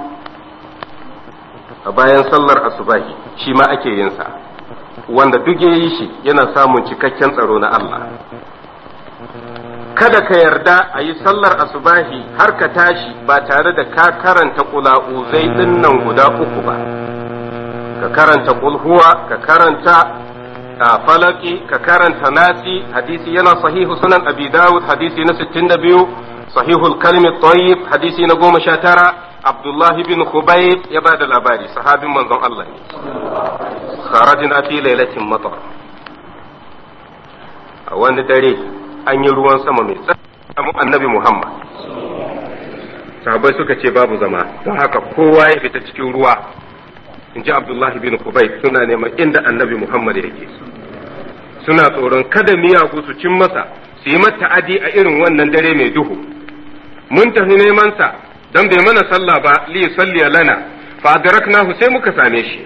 a bayan sallar asubahi shi ma ake yin sa wanda duk ya yi shi yana samun cikakken tsaro na Allah kada ka yarda a yi sallar asubahi har ka tashi ba tare da ka karanta kula'uzai din nan guda uku ba ka karanta kulhuwa ka karanta falaki ka karanta nasi hadisi yana sahihu sunan abi dawud hadisi na 62 sahihul kalmi tayyib hadisi na goma sha tara abdullahi bin khubayb ya ba da labari sahabin manzon Allah ne kharajna fi lailatin matar a wani dare an yi ruwan sama mai tsaye annabi Muhammad sahabbai suka ce babu zama don haka kowa ya fita cikin ruwa in ji Abdullahi bin Kubayt suna neman inda annabi Muhammad yake suna tsoron kada miyagu su cin masa su yi mata adi a irin wannan dare mai duhu mun tafi neman sa don bai mana sallah ba li salli lana fa adraknahu sai muka same shi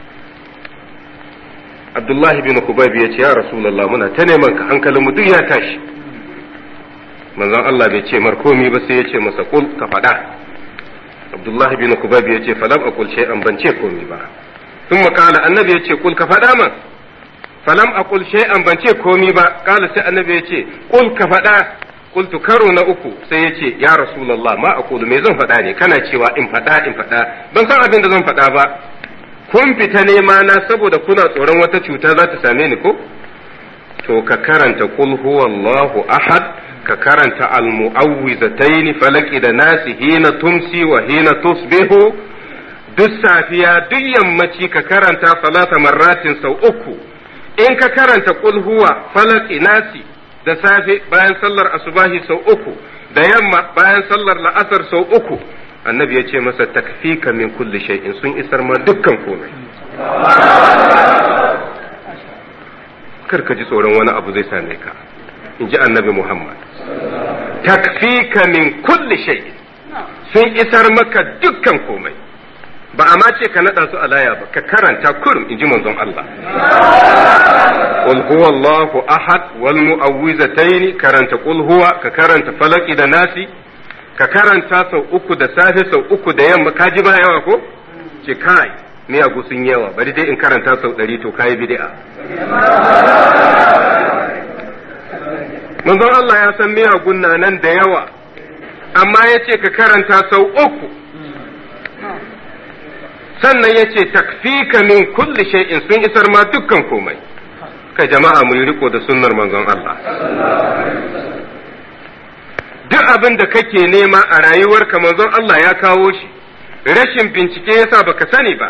Abdullahi bin Kubayb ya ce ya Rasulullah muna ta neman ka hankalin mu duk ya tashi manzon Allah bai ce mar komi ba sai ya ce masa kul ka faɗa Abdullahi bin Kubayb ya ce falam aqul shay'an ban ce komi ba sun makala annabi ya ce kul ka faɗa man falam aqul shay'an ban ce komi ba kala sai annabi ya ce kul ka faɗa qultu karo na uku sai ya ce ya Rasulullah ma aqulu me zan faɗa ne kana cewa in faɗa in faɗa ban san abin da zan faɗa ba kun fita nema na saboda kuna tsoron wata cuta za ta same ni ko to ka karanta qul huwallahu ahad ka karanta almu'awwizataini falaki da nasi hina tumsi wa hina tusbihu duk safiya duk yammaci ka karanta salata marratin sau uku in ka karanta qul huwa falaki nasi da safe bayan sallar asubahi sau uku da yamma bayan sallar la'asar sau uku annabi ya ce masa takfika min kulli shay'in sun isar ma dukkan komai kar ka ji tsoron wani abu zai same ka in ji annabi muhammad takfika min kulli shay'in sun isar maka dukkan komai ba a ma ce ka naɗa su a laya ba ka karanta kurum in ji manzon Allah qul huwallahu ahad wal mu'awwizataini karanta qul huwa ka karanta falaki da nasi ka karanta sau uku da safe sau uku da yamma ka ji ba yawa ko ce kai miyagu sun yawa bari dai in karanta sau ɗari to kayi bid'a manzon Allah ya san miyagun na nan da yawa amma ya ce ka karanta sau uku sannan ya ce takfika min kulli shay'in sun isar ma dukkan komai kai jama'a mu yi riko da sunnar manzon Allah duk abin da kake nema a rayuwarka manzon Allah ya kawo shi rashin bincike yasa baka sani ba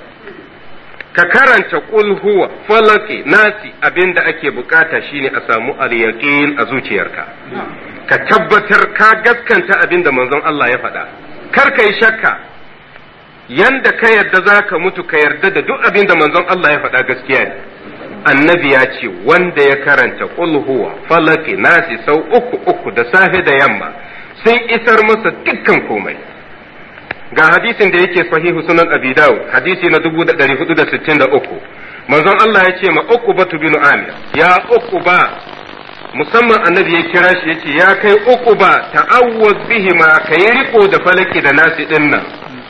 ka karanta qul huwa falaki nasi abin da ake bukata shine a samu al-yaqin a zuciyarka ka tabbatar ka gaskanta abin da manzon Allah ya faɗa kar ka yi shakka yanda ka yarda za ka mutu ka yarda da duk abin da manzon Allah ya faɗa gaskiya ne annabi ya ce wanda ya karanta qul huwa falaki nasi sau uku uku da safe da yamma sun isar masa dukkan komai ga hadisin da yake sahihu sunan abi dawud hadisi na 1463 manzon Allah ya ce ma uqbatu bin amir ya uqba musamman annabi ya kira shi yace ya kai uqba ta'awwaz bihima kai riko da falaki da nasi dinnan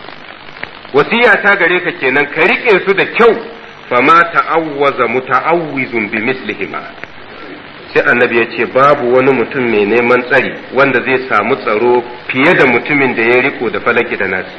wasiya ta gare ka kenan ka rike su da kyau fama ta'awwaza muta'awwizun bi mislihima sai annabi ya ce babu wani mutum mai neman tsari wanda zai samu tsaro fiye da mutumin da ya riko da falaki da nasi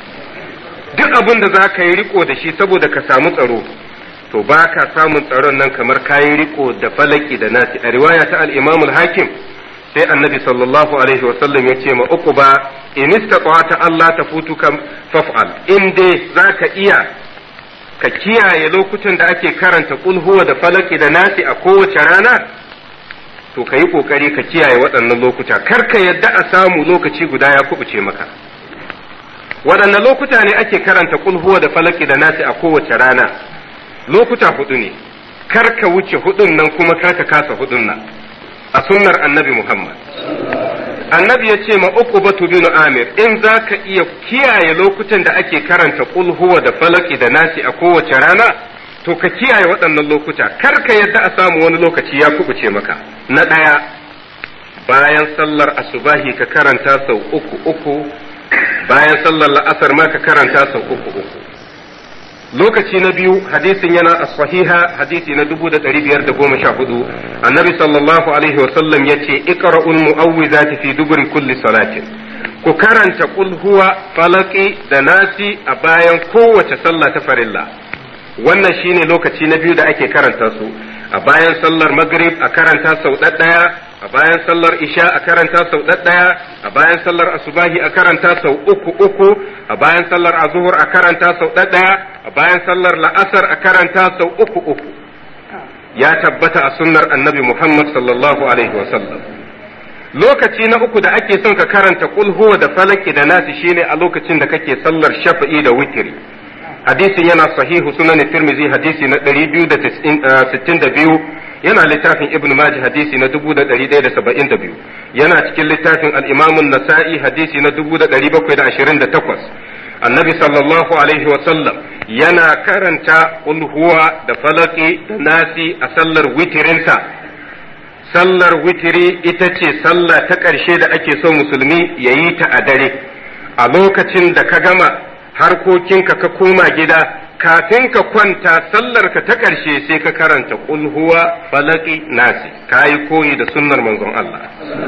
duk abin da za ka yi riko da shi saboda ka samu tsaro to ba ka samun tsaron nan kamar ka yi riko da falaki da nasi a riwaya ta al hakim sai annabi sallallahu alaihi wasallam ya ce ma uku ba in istata'ta Allah ta futu kam faf'al in dai zaka iya ka kiyaye lokutan da ake karanta kul huwa da falaki da nasi a kowace rana to ka yi kokari ka kiyaye waɗannan lokuta kar ka yadda a samu lokaci guda ya kubuce maka waɗannan lokuta ne ake karanta kul huwa da falaki da nasi a kowace rana lokuta hudu ne kar ka wuce hudun nan kuma kar ka kasa hudun nan a sunnar annabi Muhammad. Annabi ya ce ma uku batu binu Amir in za ka iya kiyaye lokutan da ake karanta huwa da falaki da nasi a kowace rana to ka kiyaye waɗannan lokuta kar ka yadda a samu wani lokaci ya kubuce maka. Na ɗaya bayan sallar asubahi ka karanta sau uku uku bayan sallar la'asar ma ka karanta sau uku uku. lokaci na biyu hadisin yana a sahiha hadisi na dubu da ɗari biyar da goma sha hudu annabi sallallahu alaihi wasallam ya ce iqra'ul mu'awwizati fi duburi kulli salatin ku karanta qul huwa falaki da nasi a bayan kowace sallah ta farilla wannan shine lokaci na biyu da ake karanta su a bayan sallar maghrib a karanta sau ɗaya a bayan sallar isha a karanta sau ɗaya a bayan sallar asubahi a karanta sau uku uku a bayan sallar azuhur a karanta sau ɗaya a bayan sallar la'asar a karanta sau uku uku ya tabbata a sunnar annabi muhammad sallallahu alaihi wasallam lokaci na uku da ake son ka karanta kul huwa da falaki da nasi shine a lokacin da kake sallar shafa'i da witiri hadisin yana sahihu sunan tirmizi hadisi na 262 yana littafin ibn majah hadisi na 1172 yana cikin littafin al-imam an-nasa'i hadisi na 1728 annabi sallallahu alaihi wa sallam yana karanta qul huwa da falaki da nasi a sallar witirinsa sallar witiri ita ce sallah ta ƙarshe da ake so musulmi ya yi ta a dare a lokacin da ka gama harkokinka ka koma gida kafin ka kwanta sallarka ta ƙarshe sai ka karanta qul huwa falaki nasi ka yi koyi da sunnar manzon Allah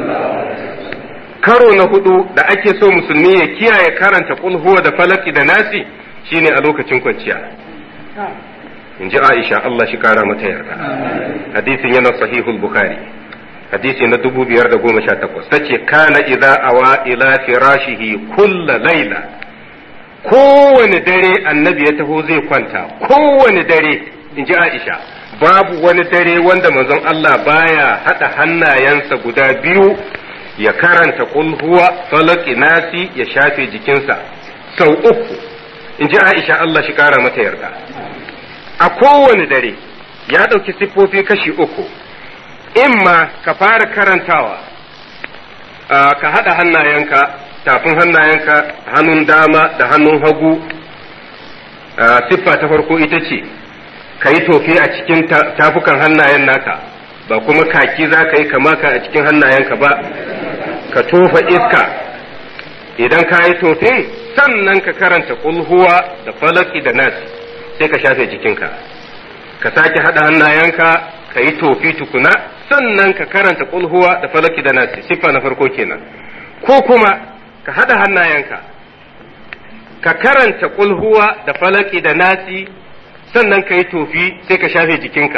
karo na hudu da ake so musulmi ya kiyaye karanta qul huwa da falaki da nasi shine a lokacin kwanciya in ji Aisha Allah shi kara mata yarda hadisin yana sahihul bukhari hadisi na dubu biyar da goma sha takwas ta ce kana idza awa ila firashihi kulla laila kowane dare annabi ya taho zai kwanta kowane dare in ji Aisha babu wani dare wanda manzon Allah baya hada hannayensa guda biyu ya karanta qul huwa falaki nasi ya shafe jikinsa sau uku in ji Aisha Allah shi kara mata yarda a kowane dare ya ɗauki siffofi kashi uku imma ka fara karantawa ka haɗa hannayenka tafin hannayenka hannun dama da hannun hagu siffa ta farko ita ce ka yi tofi a cikin tafukan hannayen naka ba kuma kaki za ka yi kamaka a cikin hannayenka ba ka tofa iska idan ka yi tofin sannan ka karanta kulhuwa da falaki da nasi sai ka shafe jikinka ka sake haɗa hannayenka ka yi tofi tukuna sannan ka karanta kulhuwa da falaki da nasi siffa na farko kenan ko kuma ka haɗa hannayenka ka karanta kulhuwa da falaki da nasi sannan ka yi tofi sai ka shafe jikinka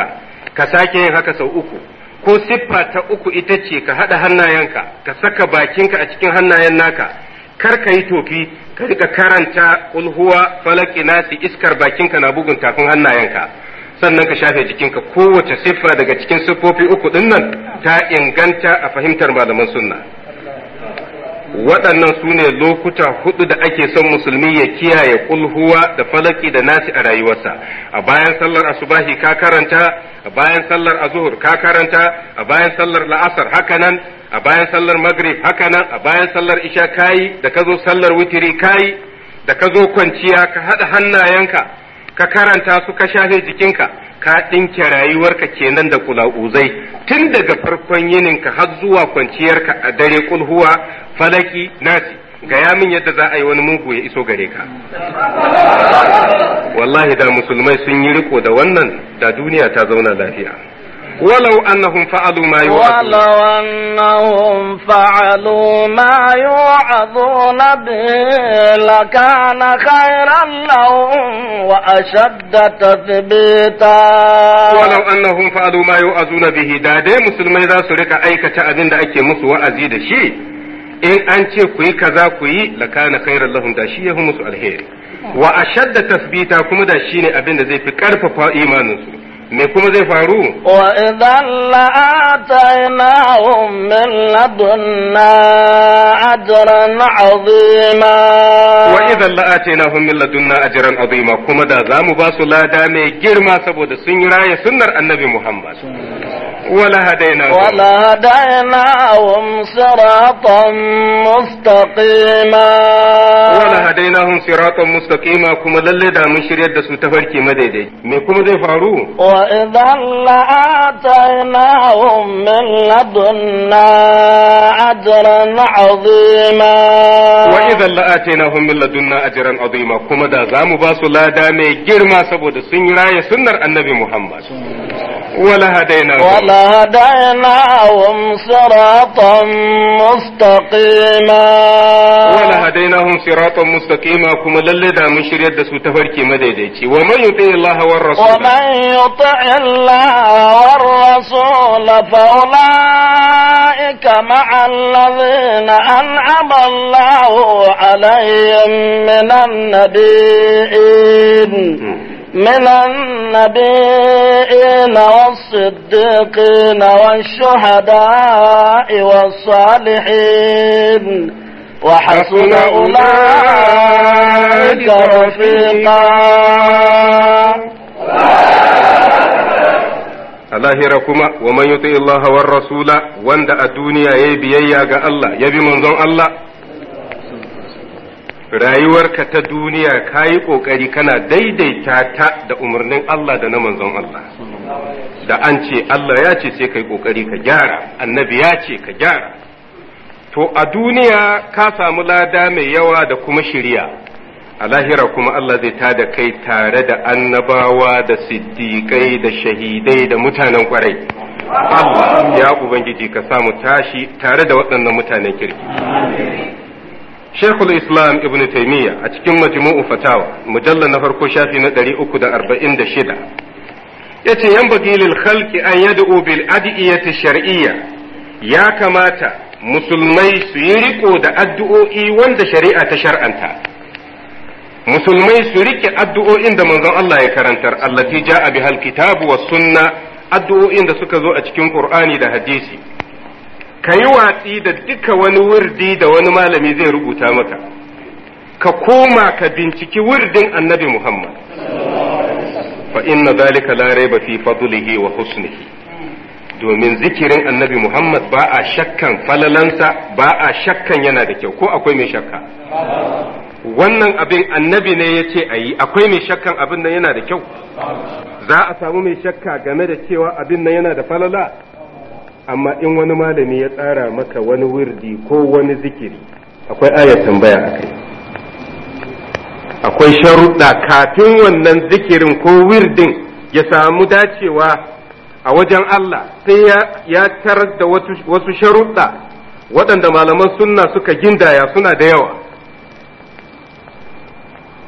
ka sake yin haka sau uku ko siffa ta uku ita ce ka haɗa hannayenka ka saka bakinka a cikin hannayen naka kar ka yi tofi ka rika karanta ulhuwa falaki nasi iskar bakinka na bugun tafin hannayenka sannan ka shafe jikinka kowace siffa daga cikin siffofi uku din nan ta inganta a fahimtar malaman sunna waɗannan su ne lokuta hudu da ake son musulmi ya kiyaye kulhuwa da falaki da nasi a rayuwarsa a bayan sallar asubahi ka karanta a bayan sallar azuhur ka karanta a bayan sallar la'asar hakanan a bayan sallar maghrib hakanan a bayan sallar isha kayi da ka zo sallar witiri kayi da ka zo kwanciya ka haɗa hannayenka ka karanta su ka shafe jikinka ka ɗinke rayuwarka kenan da kula'uzai tun daga farkon yininka har zuwa kwanciyarka a dare kulhuwa falaki nasi gaya min yadda za a yi wani mugu ya iso gare ka wallahi da musulmai sun yi riko da wannan da duniya ta zauna lafiya ولو أنهم فعلوا ما يوعظون ولو أنهم فعلوا ما يوعظون به لكان خيرا لهم وأشد تثبيتا ولو أنهم فعلوا ما يوعظون به دا dai musulmai za su rika aikata abin da ake musu wa'azi da shi in an ce ku yi kaza ku yi lakana khairan lahum da shi yahu musu alheri wa ashadda tasbita kuma da shi ne abin da zai fi karfafa imaninsu me kuma zai faru وإذا لآتيناهم من لدنا أجرا عظيما wa idan la'atainahum min ladunna ajran azima kuma da zamu ba su lada mai girma saboda sun yi raya sunnar annabi Muhammad wala hadaina ولهديناهم صراطا مستقيما wala hadainahum siratan mustaqima kuma lalle da mun shiryar da su tafarki madaidai me kuma zai faru وإذا لآتيناهم من لدنا أجرا عظيما wa idan la'atainahum min ladunna ajran azima kuma da zamu ba su lada mai girma saboda sun yi raya sunnar annabi Muhammad wala hadainahum ولهديناهم صراطا مستقيما wala hadainahum siratan mustaqima kuma lalle da mun shiryar da su tafarki madaidaici wa man yuti Allah war rasul ومن يطع الله والرسول فأولئك مع الذين أنعم الله عليهم من النبيين من النبيين والصديقين والشهداء والصالحين وحسن أولئك رفيقا a lahira kuma wa man yuti Allah war rasula wanda a duniya yayi biyayya ga Allah ya bi manzon Allah rayuwarka ta duniya kayi kokari kana daidaita ta da umarnin Allah da na manzon Allah da an ce Allah ya ce sai kai kokari ka gyara annabi ya ce ka gyara to a duniya ka samu lada mai yawa da kuma shiriya a lahira kuma Allah zai tada kai tare da annabawa da siddiƙai da shahidai da mutanen kwarai Allah ya Ubangiji ka samu tashi tare da waɗannan mutanen kirki Sheikhul Islam Ibn Taymiyyah a cikin majmu'u fatawa mujalla na farko shafi na 346 yace yan bagilil khalqi an yad'u bil adiyati shar'iyya ya kamata musulmai su yi riko da addu'o'i wanda shari'a ta shar'anta musulmai su rike addu'o'in da manzon Allah ya karantar allati ja'a bihal kitabu was sunna addu'o'in da suka zo a cikin Qur'ani da hadisi kayi watsi da duka wani wurdi da wani malami zai rubuta maka ka koma ka binciki wurdin annabi Muhammad fa inna zalika la raiba fi fadlihi wa husnihi domin zikirin annabi Muhammad ba a shakkan falalansa ba a shakkan yana da kyau ko akwai mai shakka wannan abin annabi ne ya ce a yi akwai mai shakkan abin nan yana da kyau za a samu mai shakka game da cewa abin nan yana da falala amma in wani malami ya tsara maka wani wirdi ko wani zikiri akwai ayar tambaya a kai akwai sharuɗa kafin wannan zikirin ko wirdin ya samu dacewa a wajen Allah sai ya tarar da wasu sharuɗa waɗanda malaman sunna suka gindaya suna da yawa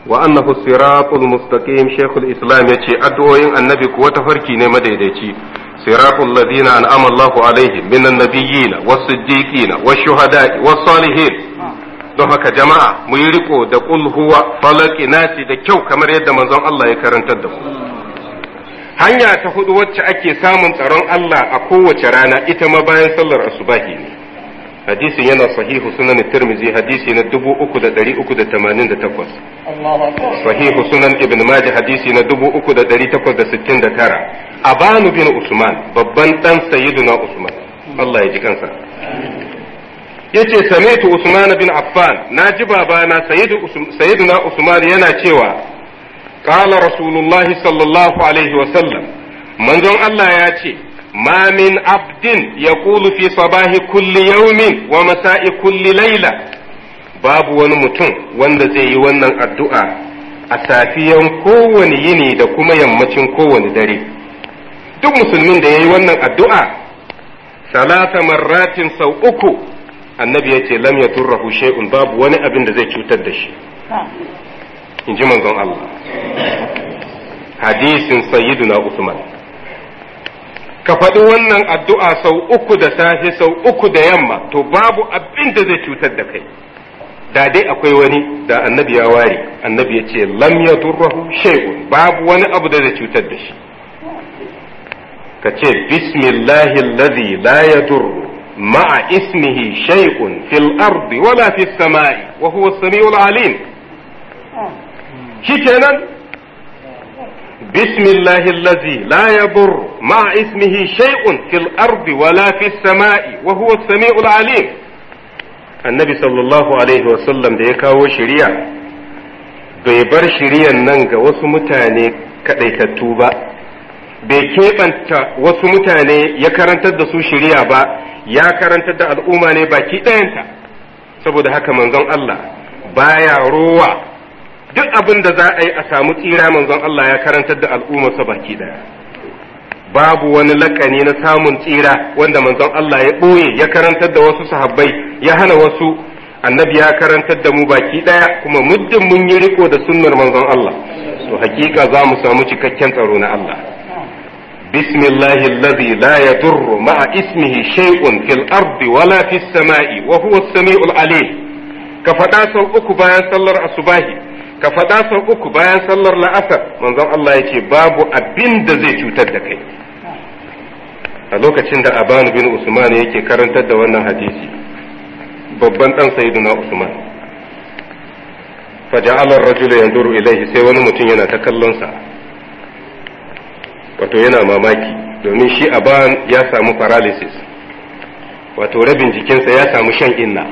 wa annahu siratul mustaqim shaykhul islam yace addu'o'in annabi kuwa tafarki ne madaidaici siratul ladina an'ama Allahu alaihim minan nabiyyin was-siddiqin wash-shuhada'i was-salihin don haka jama'a mu yi riko da qul huwa falaki nasi da kyau kamar yadda manzon Allah ya karantar da mu hanya ta hudu wacce ake samun tsaron Allah a kowace rana ita ma bayan sallar asubahi ne hadisin yana sahihu sunan tirmizi hadisi na 3388 sahihu sunan ibn majah hadisi na 3869 abanu bin usman babban dan sayyiduna usman Allah ya ji kansa yace sami'tu usman bin affan naji babana sayyiduna usman yana cewa qala rasulullahi sallallahu alaihi wa sallam manzon Allah ya ce ما من عبد يقول في صباح كل يوم ومساء كل ليلة باب wani mutum wanda zai yi wannan addu'a a safiyan kowane yini da kuma yammacin kowane dare duk musulmin da ya yi wannan addu'a salasa marratin sau uku annabi ya ce lam ya turrahu shay'un babu wani abin da zai cutar da shi in ji manzon Allah hadisin sayyiduna Usman ka faɗi wannan addu'a sau uku da safe sau uku da yamma to babu abin da zai cutar da kai da dai akwai wani da annabi ya ware annabi ya ce lam ya durrahu shay'un babu wani abu da zai cutar da shi ka ce bismillahi alladhi la yadurru ma'a ismihi shay'un fil ardi wala fis sama'i wa huwa as-sami'ul alim shikenan بسم الله الذي لا يضر مع اسمه شيء في الأرض ولا في السماء وهو السميع العليم النبي صلى الله عليه وسلم da ya kawo shiriya bai bar shiriyan nan ga wasu mutane kaɗaitattu ba bai keɓanta wasu mutane ya karantar da su shiriya ba ya karantar da al'umma ne baki ɗayanta saboda haka manzon Allah baya rowa duk abin da za a yi a samu tsira manzon Allah ya karantar da al'ummarsa baki daya babu wani lakani na samun tsira wanda manzon Allah ya ɓoye ya karantar da wasu sahabbai ya hana wasu annabi ya karantar da mu baki daya kuma muddin mun yi riko da sunnar manzon Allah to hakika za mu samu cikakken tsaro na Allah بسم الله الذي لا يضر مع اسمه شيء في الأرض ولا في السماء وهو السميع العليم كفدا سو uku bayan sallar asubahi ka faɗa sau uku bayan sallar la'asar manzon Allah ya ce babu abin da zai cutar da kai a lokacin da abanu bin usman yake karantar da wannan hadisi babban ɗan sayyiduna usman faja'ala ar-rajulu yanzuru ilaihi sai wani mutum yana ta kallon sa wato yana mamaki domin shi aban ya samu paralysis wato rabin jikinsa ya samu shan inna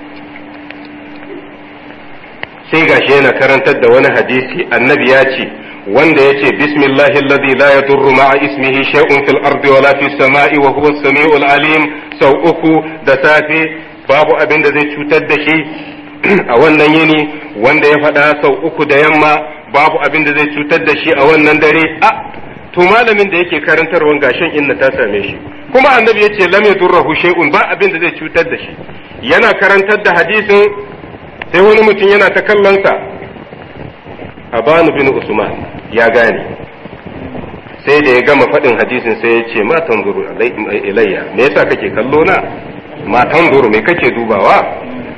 sai gashi yana karantar da wani hadisi annabi ya ce wanda ya ce bismillahi alladhi la yadurru ma'a ismihi shay'un fil ardi wala fis sama'i wa huwa as-sami'ul alim sau uku da safe babu abin da zai cutar da shi a wannan yini wanda ya faɗa sau uku da yamma babu abin da zai cutar da shi a wannan dare a to malamin da yake karantarwan gashin inna ta same shi kuma annabi ya ce lam yadurruhu shay'un ba abin da zai cutar da shi yana karantar da hadisin sai wani mutum yana ta kallonsa abanu bin usman ya gane sai da ya gama faɗin hadisin sai ya ce ma tanzuru ilayya me yasa kake kallo na ma tanzuru me kake dubawa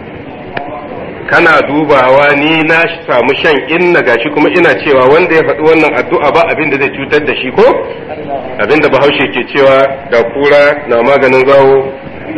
kana dubawa ni na samu shan inna gashi kuma ina cewa wanda ya faɗi wannan addu'a ba abin da zai cutar da shi ko abin da bahaushe ke cewa ga kura na maganin zawo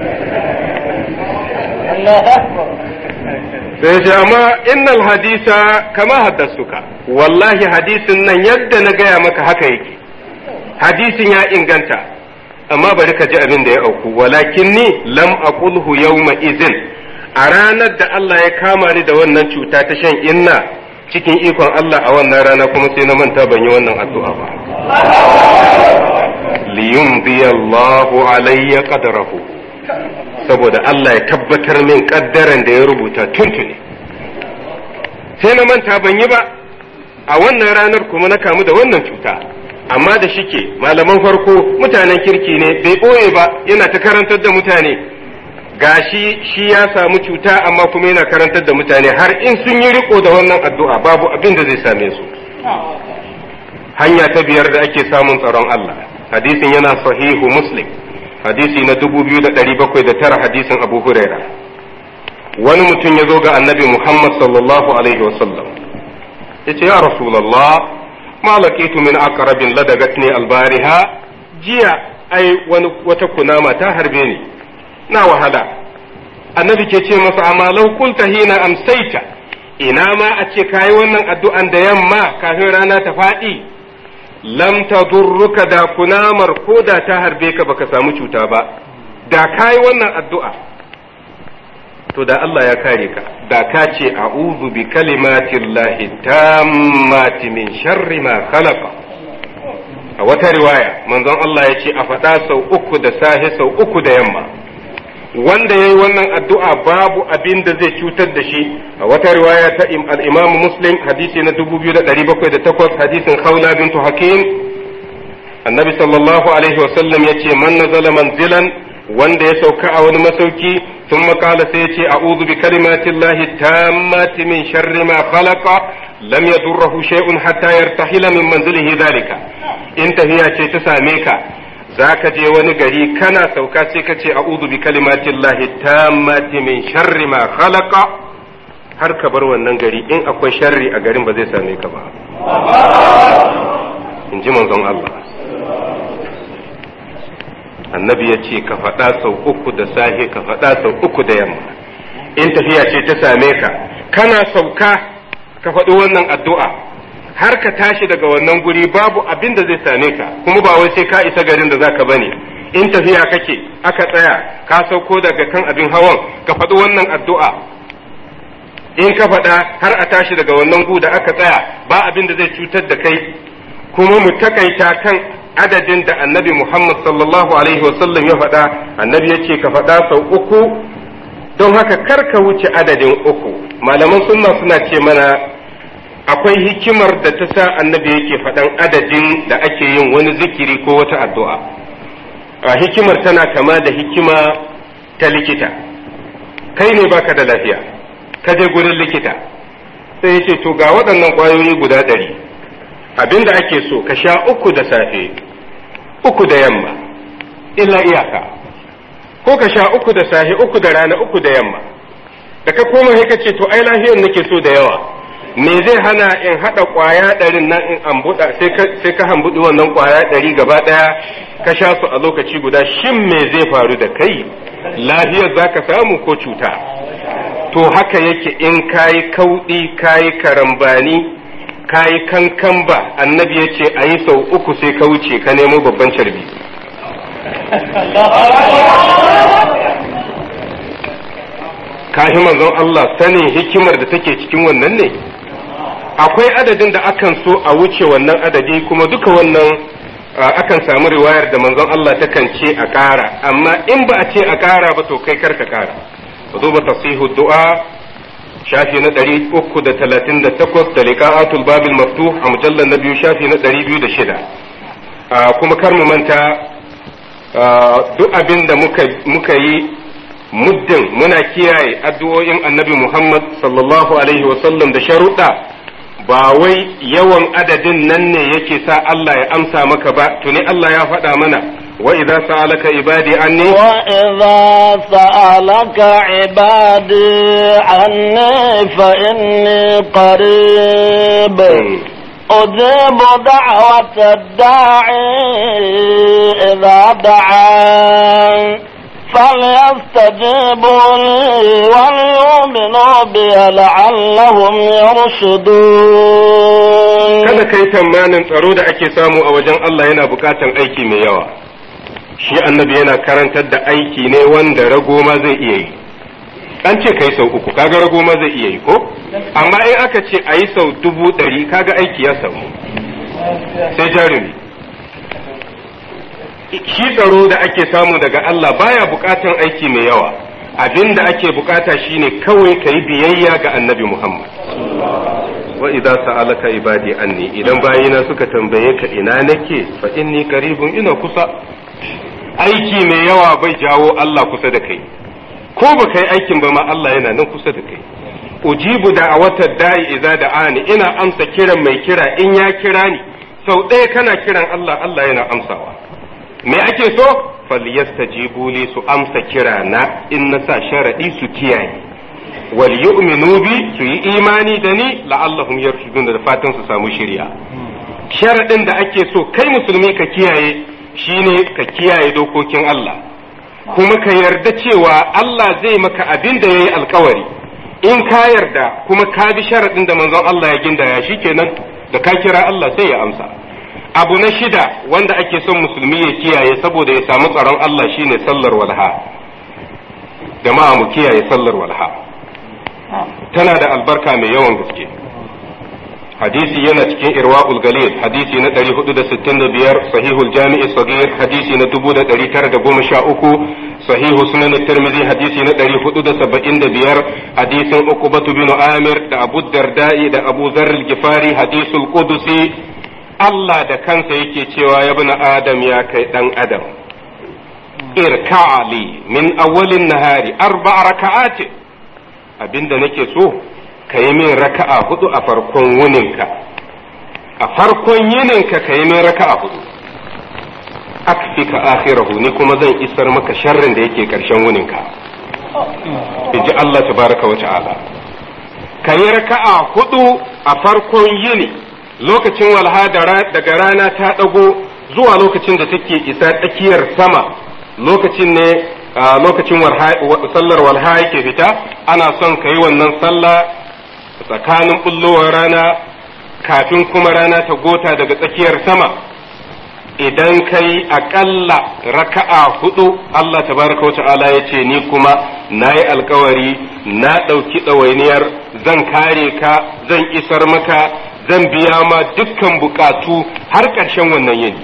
sai ce amma innal hadisa kama haddasuka wallahi hadisin nan yadda na gaya maka haka yake hadisin ya inganta amma bari ka ji abin da ya auku walakin ni lam aqulhu yawma izin a ranar da Allah ya kama ni da wannan cuta ta shan inna cikin ikon Allah a wannan rana kuma sai na manta ban yi wannan addu'a ba liyumdi Allahu alayya qadrahu saboda Allah ya tabbatar min kaddaran da ya rubuta tuntuni sai na manta ban yi ba a wannan ranar kuma na kamu da wannan cuta amma da shike malaman farko mutanen kirki ne bai ɓoye ba yana ta karantar da mutane gashi shi ya samu cuta amma kuma yana karantar da mutane har in sun yi riko da wannan addu'a babu abin da zai same su hanya ta biyar da ake samun tsaron Allah hadisin yana sahihu muslim hadisi na 2709 hadisin abu huraira wani mutum ya zo ga annabi muhammad sallallahu alaihi wasallam ya ce ya rasulallah ma laqitu min aqrabin ladagatni albariha jiya ai wani wata kunama ta harbe ni na wahala annabi ke ce masa amma law qulta hina amsaita ina ma a ce kayi wannan addu'an da yamma kafin rana ta faɗi lam tadurruka da kunamar ko da ta harbe ka baka samu cuta ba da kayi wannan addu'a to da Allah ya kare ka da ka ce a'udhu bi kalimatillahi tammati min sharri ma khalaqa a wata riwaya manzon Allah ya ce a faɗa sau uku da safe sau uku da yamma wanda ya yi wannan addu'a babu abin da zai cutar da shi a wata riwaya ta al'imamu muslim hadisi na 2708 hadisin khawla bintu hakim annabi sallallahu alaihi wasallam ya ce man nazala manzilan wanda ya sauka a wani masauki sun makala sai ya ce a'udhu bi kalimatillahi tammati min sharri ma khalaqa lam yadurruhu shay'un hatta yartahila min manzilihi dhalika in tahiya ce ta same ka za ka je wani gari kana sauka sai ka ce a'udhu bi kalimatin lahi tammati min sharri ma khalaqa har ka bar wannan gari in akwai sharri a garin ba zai same ka ba in ji manzon Allah annabi ya ce ka faɗa sau uku da safe ka faɗa sau uku da yamma in tafiya ce ta same ka kana sauka ka faɗi wannan addu'a har ka tashi daga wannan guri babu abin da zai same ka kuma ba wai sai ka isa garin da zaka bane in tafiya kake aka tsaya ka sauko daga kan abin hawan ka faɗi wannan addu'a in ka faɗa har a tashi daga wannan gu da aka tsaya ba abin da zai cutar da kai kuma mu takaita kan adadin da annabi Muhammad sallallahu alaihi wasallam ya faɗa annabi ya ce ka faɗa sau uku don haka kar ka wuce adadin uku malaman sunna suna ce mana akwai hikimar da ta sa annabi yake faɗan adadin da ake yin wani zikiri ko wata addu'a a hikimar tana kama da hikima ta likita kai ne baka da lafiya ka je gurin likita sai ya ce to ga waɗannan ƙwayoyi guda ɗari abin da ake so ka sha uku da safe uku da yamma illa iyaka ko ka sha uku da safe uku da rana uku da yamma da ka koma sai ka ce to ai lafiyar nake so da yawa me zai hana in haɗa ƙwaya ɗarin nan in ambuɗa sai ka hambuɗi wannan ƙwaya ɗari gaba ɗaya ka sha su a lokaci guda shin me zai faru da kai lafiyar za ka samu ko cuta to haka yake in kayi kauɗi kayi karambani kayi kankan ba annabi ya ce a yi sau uku sai ka wuce ka nemo babban carbi kashi manzon Allah sanin hikimar da take cikin wannan ne akwai adadin da akan so a wuce wannan adadi kuma duka wannan akan samu riwayar da manzon Allah takan ce a ƙara amma in ba a ce a ƙara ba to kai kar ka ƙara ka duba tasihu du'a shafi na ɗari uku da talatin da takwas da liqa'atul babil maftuh a mujallar na biyu shafi na ɗari biyu da shida kuma kar mu manta duk abin da muka yi muddin muna kiyaye addu'o'in annabi Muhammad sallallahu alaihi wasallam da sharuɗa ba wai yawan adadin nan ne yake sa Allah ya amsa maka ba tuni Allah ya faɗa mana wa idza sa'alaka ibadi anni wa idza sa'alaka ibadi anni fa inni qarib أجيب دعوة الداعي إذا دعان فليستجيبوا لي وليؤمنوا بي لعلهم يرشدون kada kai tamanin tsaro da ake samu a wajen Allah yana bukatan aiki mai yawa shi annabi yana karantar da aiki ne wanda rago ma zai iya yi an ce kai sau uku kaga rago ma zai iya yi ko amma in aka ce a yi sau dubu ɗari kaga aiki ya samu sai jarumi shi tsaro da ake samu daga Allah baya bukatan aiki mai yawa abin da ake bukata shine kawai ka yi biyayya ga annabi Muhammad wa idza sa'alaka ibadi anni idan bayina suka tambaye ka ina nake fa inni qaribun ina kusa aiki mai yawa bai jawo Allah kusa da kai ko ba kai aikin ba ma Allah yana nan kusa da kai ujibu da a wata da'i idza da'ani ina amsa kiran mai kira in ya kira ni sau ɗaya kana kiran Allah Allah yana amsawa me ake so falyastajibu li su amsa kira na in na sa sharadi su kiyaye wal yu'minu bi su yi imani da ni la'allahum yarshudun da fatan su samu shirya sharadin da ake so kai musulmi ka kiyaye shine ka kiyaye dokokin Allah kuma ka yarda cewa Allah zai maka abin da yayi alkawari in ka yarda kuma ka bi sharadin da manzon Allah ya gindaya shikenan da ka kira Allah sai ya amsa abu na shida wanda ake son musulmi ya kiyaye saboda ya samu tsaron Allah shine sallar walha jama'a mu kiyaye sallar walha tana da albarka mai yawan gaske hadisi yana cikin irwaqul galil hadisi na 465 sahihul jami'i sagir hadisi na 1913 sahihu sunan tirmidhi hadisi na 475 hadisin uqbatu bin amir da abu darda'i da abu dharr al-gifari hadisul qudusi Allah da kansa yake cewa ya bin adam ya kai dan adam irka'ali min awwalin nahari arba'a raka'ati abinda nake so ka yi min raka'a hudu a farkon wuninka a farkon yininka ka yi min raka'a hudu akfika akhirahu ni kuma zan isar maka sharrin da yake karshen wuninka inji Allah tabaraka wa ta'ala ka yi raka'a hudu a farkon yini lokacin walha daga rana ta dago zuwa lokacin da take isa tsakiyar sama lokacin ne lokacin sallar walha yake fita ana son ka yi wannan sallah tsakanin bullowar rana kafin kuma rana ta gota daga tsakiyar sama idan kai aƙalla raka'a hudu Allah tabaraka wa ta'ala ya ce ni kuma na yi alkawari na ɗauki ɗawainiyar zan kare ka zan isar maka zan biya ma dukkan bukatu har ƙarshen wannan yini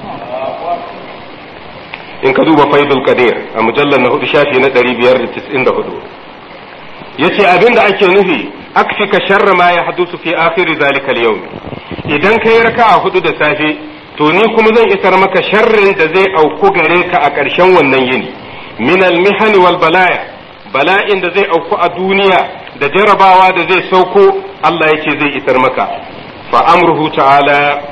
in ka duba faidul qadir a mujallar na hudu shafi na 594 yace abin da ake nufi akfika sharra ma ya hadusu fi akhir zalika al-yawm idan kai raka'a hudu da safe to ni kuma zan isar maka sharrin da zai auku gare ka a ƙarshen wannan yini min al-mihani wal balaya bala'in da zai auku a duniya da jarabawa da zai sauko Allah yace zai isar maka fa amruhu ta'ala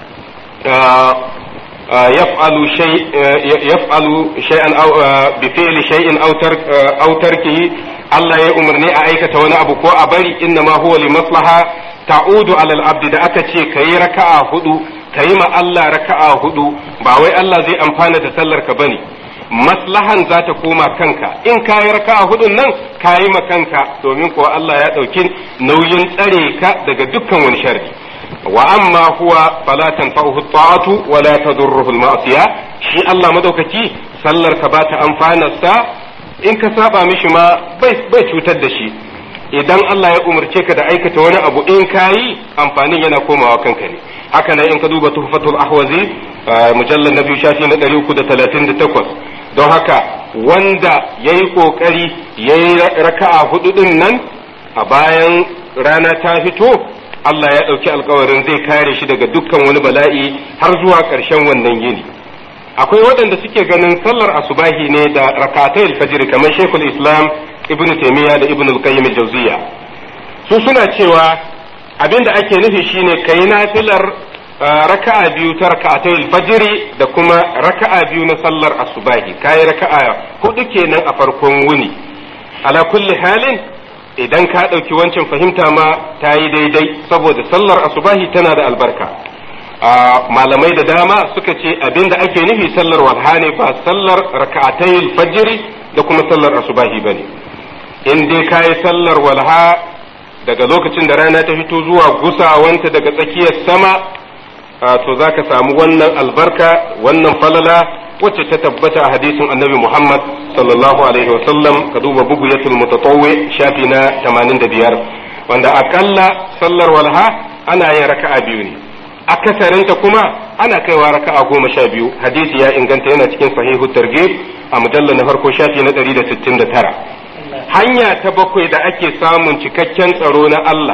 يفعل شيء يفعل شيئا او بفعل شيء او ترك او تركه الله ya umarni a aikata wani abu ko a bari inna ma huwa li maslaha ta'udu ala al-abd da aka ce kayi raka'a hudu kayi ma Allah raka'a hudu ba wai Allah zai amfana da sallar ka bane maslahan za ta koma kanka in kayi raka'a hudun nan kayi ma kanka domin kuwa Allah ya dauki nauyin tsare ka daga dukkan wani sharri wa amma huwa fala tanfa'uhu ta'atu wa la tadurruhu al-ma'siya shi Allah madaukaki sallar ka ba ta amfanarsa in ka saba mishi ma bai bai cutar da shi idan Allah ya umarce ka da aikata wani abu in kayi amfanin yana komawa kanka ne haka nan in ka duba tuhfatul ahwazi mujallal na biyu shafi na 338 don haka wanda yayi kokari yayi raka'a hudu din nan a bayan rana ta fito Allah ya ɗauki alkawarin zai kare shi daga dukkan wani bala'i har zuwa ƙarshen wannan yini akwai waɗanda suke ganin sallar asubahi ne da rakatai alfajir kamar shekul islam ibn taimiyya da ibn al-qayyim al-jawziya su suna cewa abinda ake nufi shine kai nafilar raka'a biyu ta rakatai alfajir da kuma raka'a biyu na sallar asubahi kai raka'a hudu kenan a farkon wuni ala kulli halin idan ka ɗauki wancan fahimta ma ta yi daidai saboda sallar asubahi tana da albarka malamai da dama suka ce abinda ake nufi sallar walha ne ba sallar raka'atayil fajiri da kuma sallar asubahi ba ne in dai ka yi sallar walha daga lokacin da rana ta fito zuwa gusawanta daga tsakiyar sama to za ka samu wannan albarka wannan falala wacce ta tabbata a hadisin annabi Muhammad sallallahu alaihi wasallam ka duba bugu yatul mutatawwi shafi na 85 wanda akalla sallar walha ana yin raka'a biyu ne akasarinta kuma ana kaiwa raka'a goma sha biyu hadisi ya inganta yana cikin sahihu targhib a mujallar na farko shafi na 169 hanya ta bakwai da ake samun cikakken tsaro na Allah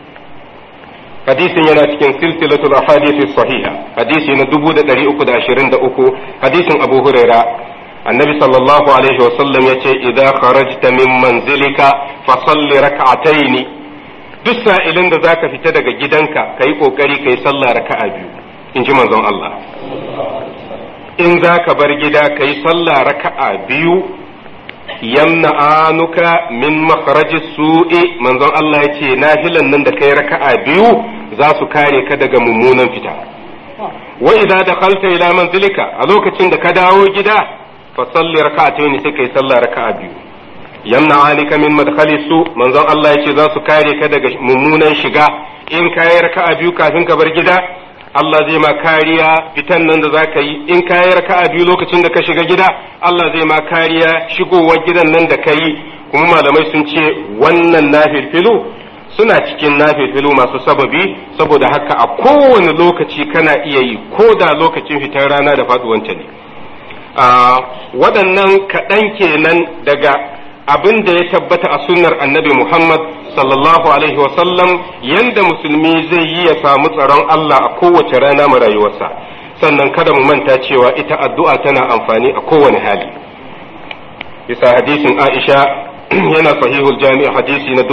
hadisin yana cikin silsilatul ahadith sahiha hadisi na 323 hadisin Abu Huraira annabi sallallahu alaihi wasallam ya ce idan kharajta min manzilika fa salli rak'ataini duk sa'ilin da zaka fita daga gidanka kai kokari kai sallah raka'a biyu in ji manzon Allah in zaka bar gida kai sallah raka'a biyu yamna anuka min makharaji su'i manzon Allah ya ce nafilan nan da kai raka'a biyu za su kare ka daga mummunan fita wa idza dakhalta ila manzilika a lokacin da ka dawo gida fa salli rak'atayn sai kai sallah raka'a biyu yamna alika min madkhali su manzon Allah yace za su kare ka daga mummunan shiga in kai raka'a biyu kafin ka bar gida Allah zai ma kariya fitan nan da zaka yi in kai raka'a biyu lokacin da ka shiga gida Allah zai ma kariya shigowar gidan nan da kai kuma malamai sun ce wannan nafilfilu suna cikin nafilfilu masu sababi saboda haka a kowane lokaci kana iya yi ko da lokacin fitar rana da faduwanta ne waɗannan kaɗan kenan daga abin da ya tabbata a sunnar annabi Muhammad sallallahu alaihi wasallam yanda musulmi zai yi ya samu tsaron Allah a kowace rana mu rayuwarsa sannan kada mu manta cewa ita addu'a tana amfani a kowane hali bisa hadisin Aisha yana sahihul jami' hadisi na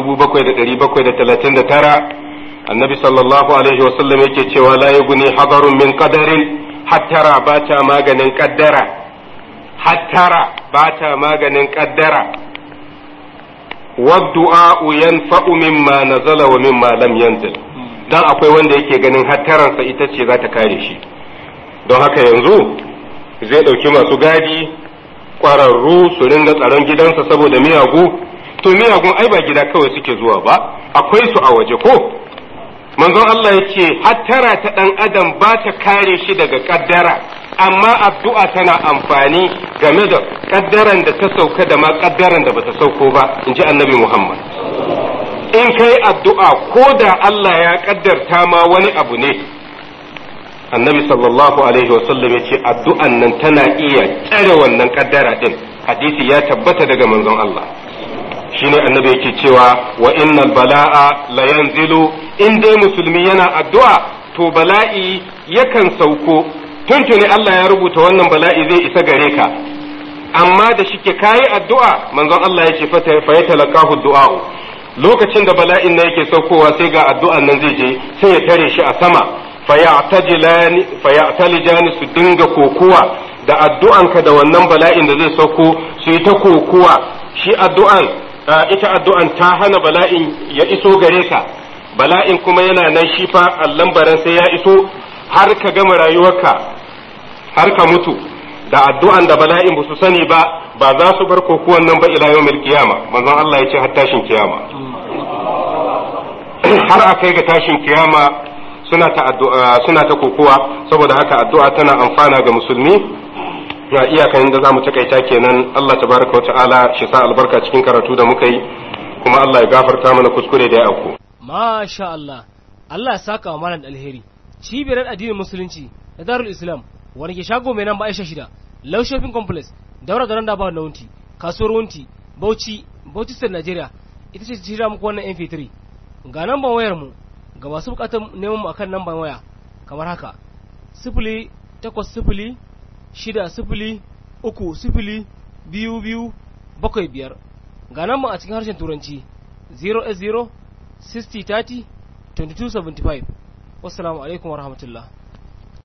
7739 annabi sallallahu alaihi wasallam yake cewa la yughni hadarun min qadarin hattara ba ta maganin kaddara hattara ba ta maganin kaddara waddu'a yanfa'u mimma nazala wa mimma lam yanzil dan akwai wanda yake ganin hattaransa ita ce za ta kare shi don haka yanzu zai ɗauki masu gadi ƙwararru su ringa tsaron gidansa saboda miyagu to miyagun ai ba gida kawai suke zuwa ba akwai su a waje ko manzon Allah ya ce hattara ta ɗan adam ba ta kare shi daga ƙaddara amma addu'a tana amfani game da ƙaddaran da ta sauka da ma ƙaddaran da bata sauko ba in ji annabi Muhammad in kai addu'a ko da Allah ya ƙaddarta ma wani abu ne annabi sallallahu alaihi wasallam ya ce addu'an nan tana iya tsare wannan ƙaddara ɗin hadisi ya tabbata daga manzon Allah shine annabi yake cewa wa innal bala'a la yanzilu in dai musulmi yana addu'a to bala'i yakan sauko tuntuni Allah ya rubuta wannan bala'i zai isa gare ka amma da shike kayi addu'a manzon Allah ya ce fa ya talaqahu du'a lokacin da bala'in nan yake saukowa sai ga addu'an nan zai je sai ya tare shi a sama faya'tajilani faya'talijani su dinga kokuwa da addu'anka da wannan bala'in da zai sauko su yi ta kokuwa shi addu'an ita addu'an ta hana bala'in ya iso gare ka bala'in kuma yana nan shi fa allambaran sai ya iso har ka gama rayuwarka har ka mutu da addu'an da bala'in ba su sani ba ba za su bar kokuwan nan ba ila yawmil kiyama manzon Allah ya ce har tashin kiyama har a kai ga tashin kiyama suna ta addu'a suna ta kokuwa saboda haka addu'a tana amfana ga musulmi ya iyakan da zamu takaita kenan Allah tabaraka wa ta'ala shi sa albarka cikin karatu da muka yi kuma Allah ya gafarta mana kuskure da ya auku Masha Allah, Allah ya saka wa malam alheri. Cibiyar addinin Musulunci da Darul Islam, wani ke shago mai nan ba Aisha shida, Low Shopping Complex, daura da nan da ba na wunti, kasuwar wunti, Bauchi, Bauchi State Nigeria, ita ce shirya muku wannan MP3. Ga namban wayar mu, ga masu bukatar neman mu akan namban waya, kamar haka, sifili takwas sifili shida sifili uku sifili biyu biyu bakwai biyar. Ga namban a cikin harshen Turanci, 0 60 30 2275 wassalamu alaikum warahmatullahi